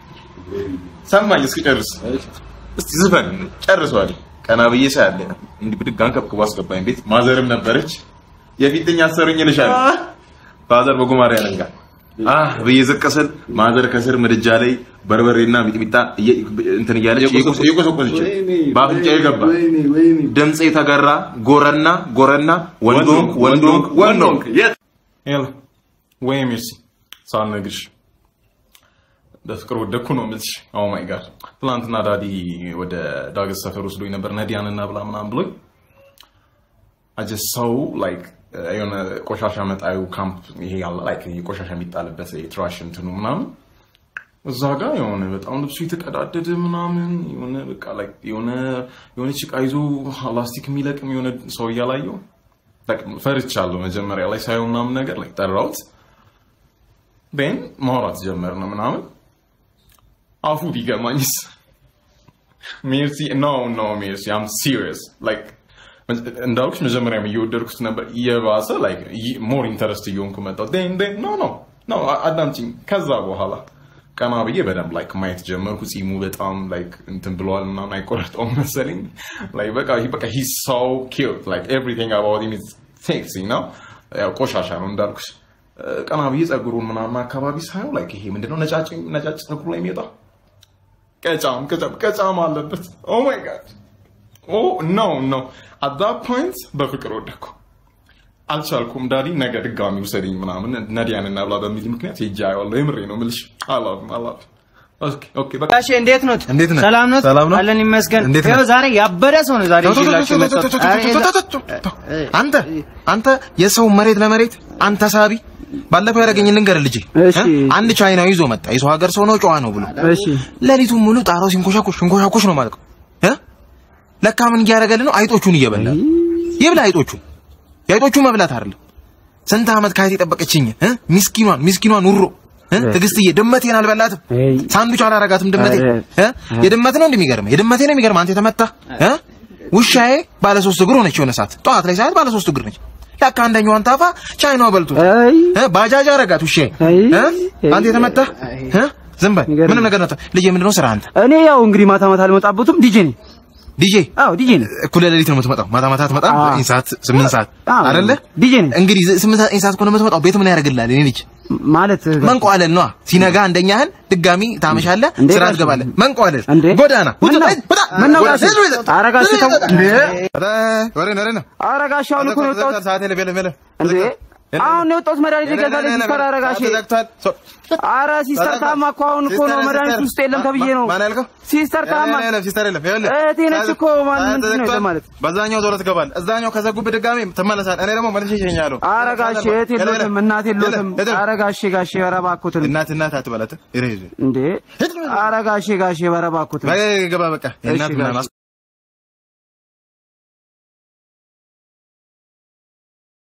S5: ሰማኝ እስክጨርስ እስቲ ዝፈን ጨርሷል። ቀና ብዬ ሳያለ እንዲህ ብድግ አንከብክቦ አስገባኝ ቤት። ማዘርም ነበረች። የፊትኛ አሰሩኝ ይልሻል። ፋዘር በጉማሬ ያለንጋ አህ ብዬ ዝቅ ስል ማዘር ከስር ምድጃ ላይ በርበሬና ሚጥሚጣ እየ- እንትን እያለች እየቆሰቆሰች በአፍንጫ የገባ ድምፅ የተገራ ጎረና ጎረና ወንዶንክ ወንዶንክ ወንዶንክ የት ይኸው ወይ ሜርሲ ሳልነግርሽ በፍቅር ወደኩ ነው የምልሽ። ኦ ማይ ጋድ ትናንትና ዳዲ ወደ ዳገት ሰፈር ወስዶኝ ነበር ነዲያን እና ብላ ምናምን ብሎኝ አጀ ሰው ላይክ የሆነ ቆሻሻ መጣዩ ካምፕ ይሄ ያለ ላይክ ይሄ ቆሻሻ የሚጣልበት ትራሽ እንትኑ ምናምን እዛ ጋር የሆነ በጣም ልብሱ የተቀዳደደ ምናምን የሆነ በቃ ላይክ የሆነ የሆነች ዕቃ ይዞ ላስቲክ የሚለቅም የሆነ ሰው እያላየው ፈርቻለሁ። መጀመሪያ ላይ ሳየው ምናምን ነገር ላይ ጠራሁት። ቤን ማውራት ጀመርን ምናምን አፉ ቢገማኝስ ሜርሲ ኖ ኖ ሜርሲ አም ሲሪየስ ላይክ እንዳልኩሽ መጀመሪያም እየወደድኩት ነበር እየባሰ ላይክ ሞር ኢንተረስት እየሆንኩ መጣሁ ዴን ዴን ኖ ኖ ኖ አዳምጪኝ ከዛ በኋላ ቀና ብዬ በደንብ ላይክ ማየት ጀመርኩ ጺሙ በጣም ላይክ እንትን ብለዋል ምናምን አይቆረጠውም መሰለኝ ላይክ በቃ በቃ ሂ ሶ ኪዩት ላይክ ኤቭሪቲንግ አባውት ሂም ኢዝ ሴክሲ ነው ያው ቆሻሻ ነው እንዳልኩሽ ቀና ብዬ ጸጉሩን ምናምን አካባቢ ሳየው ላይክ ይሄ ምንድነው ነጫጭ ነጫጭ ጸጉሩ ላይ የሚወጣ ቀጫም ቀጫም ቀጫም አለበት ኦ ማይ ጋድ ኦ ኖ ኖ አት ዛት ፖይንት በፍቅር ወደኩ አልቻልኩም ዳዲ ነገ ድጋሚ ውሰድኝ ምናምን ነዲያን እና ብላ በሚል ምክንያት ሄጄ አየዋለሁ የምሬ ነው የምልሽ አላፍ አላፍ ኦኬ ኦኬ በቃ
S16: ጋሼ እንዴት ኖት?
S4: እንዴት ነህ?
S16: ሰላም ኖት?
S4: ሰላም ነው?
S16: አለን ይመስገን።
S4: እንዴት ነህ?
S16: ይኸው ዛሬ ያበደ ሰው ነው ዛሬ
S4: ተው፣ ተው፣
S16: ይዤላችሁ
S4: ተው፣ ተው፣
S16: የመጣሁት።
S4: ተው፣ ተው፣
S16: ኧረ
S4: ተው፣ ተው፣ ተው፣ ተው፣ ተው። አንተ አንተ የሰው መሬት ለመሬት አንተ ሳቢ ባለፈው ያደረገኝ ልንገርህ ልጄ እ? አንድ ቻይናዊ ይዞ መጣ የሰው ሀገር ሰው ነው ጨዋ ነው ብሎ
S16: እሺ
S4: ሌሊቱን ሙሉ ጣራው ሲንኮሻኮሽ ሲንኮሻኮሽ ነው ማለት ነው እ? ለካ ምን እያደረገልን ነው አይጦቹን እየበላ ይብላ አይጦቹን የአይጦቹ መብላት አይደለም ስንት ዓመት ካየት የጠበቀችኝ እ? ሚስኪኗን ሚስኪኗን ውሮ እ? ትዕግስትዬ ድመቴን አልበላትም ሳንዱች አላረጋትም ድመቴ እ? የድመት ነው እንደሚገርመህ የድመቴ ነው የሚገርምህ አንተ የተመታ እ? ውሻዬ ባለ ሶስት እግር ሆነች የሆነ ሰዓት ጠዋት ላይ ሰዓት ባለ ሶስት እግር ነች ለካ አንደኛዋን ታፋ ቻይናው በልቶ እ? ባጃጅ አረጋት ውሻዬ እ? አንተ የተመታ እ? ዝም በል ምንም ነገር ነው ልጄ ምንድነው ስራ አንተ
S10: እኔ ያው እንግዲህ ማታ ማታ አልመጣበትም ዲጄ ነኝ
S6: ዲጄ
S7: አዎ ዲጄ ነኝ።
S6: እኩለ ሌሊት ነው የምትመጣው። ማታ ማታ አትመጣም።
S7: አዎ።
S6: ዘጠኝ ሰዓት ስምንት ሰዓት
S7: አዎ፣
S6: አይደለ?
S7: ዲጄ ነኝ።
S6: እንግዲህ ዘ- ስምንት ሰዓት ዘጠኝ ሰዓት ከሆነ የምትመጣው ቤት ምን ያደርግልሃል? እኔ ልጅ
S7: ማለት
S6: መንቋለል ነዋ። ሲነጋ አንደኛህን ድጋሚ ታመሻለህ፣
S7: እንዴ
S6: ስራ
S7: ጋሽ?
S6: ትገባለህ። መንቋለል
S7: እንዴ?
S6: ጎዳና
S7: ምን ነው?
S6: ውጣ፣
S7: ምን ነው
S6: ጎዳና፣
S7: ጋሽ?
S6: ሂድ፣ ሂድ።
S7: ኧረ ጋሽ ተው። እንዴ?
S6: ኧረ ወሬ ነው፣ ወሬ ነው።
S7: ኧረ ጋሽ አሁን እኮ ነው የወጣሁት።
S6: ሰዓት የለም፣ የለም፣ የለም።
S7: እንዴ አሁን ነው የወጣሁት መድኃኒት ልገዛልኝ ሲስተር ኧረ ጋሼ
S6: ተዘግቷል። ሶ-
S7: ኧረ ሲስተር ታማ እኮ አሁን እኮ ነው
S6: ሲስተር፣
S7: መድኃኒት
S6: ሲስተር።
S7: ውስጥ የለም ተብዬ ነው
S6: ማን ያልከው?
S7: ሲስተር ታማ
S6: የለም፣ የለም፣ ሲስተር የለም። ይኸውልህ፣
S7: እህቴ ነች እኮ ማን
S6: ሰዓት
S7: ምንድን ነው
S6: ተዘግቷል።
S7: ለማለት
S6: በዛኛው ዞሮ ትገባለህ። እዛኛው ከዘጉብህ ድጋሚ ትመለሳለህ። እኔ ደግሞ መልሼ እሸኝሃለሁ።
S7: ኧረ ጋሼ እህት የሎትም እናት የሎትም
S6: ሄደህ።
S7: ኧረ ጋሼ ጋሼ ኧረ እባክዎትን
S6: እናት እናት አትበላት። ሂድ፣ ሂድ።
S7: እንዴ ኧረ ጋሼ ጋሼ ኧረ እባክዎትን
S6: በቃ ግባ፣ በቃ የእናት
S7: እሺ፣ ጋሼ።
S6: ምናምን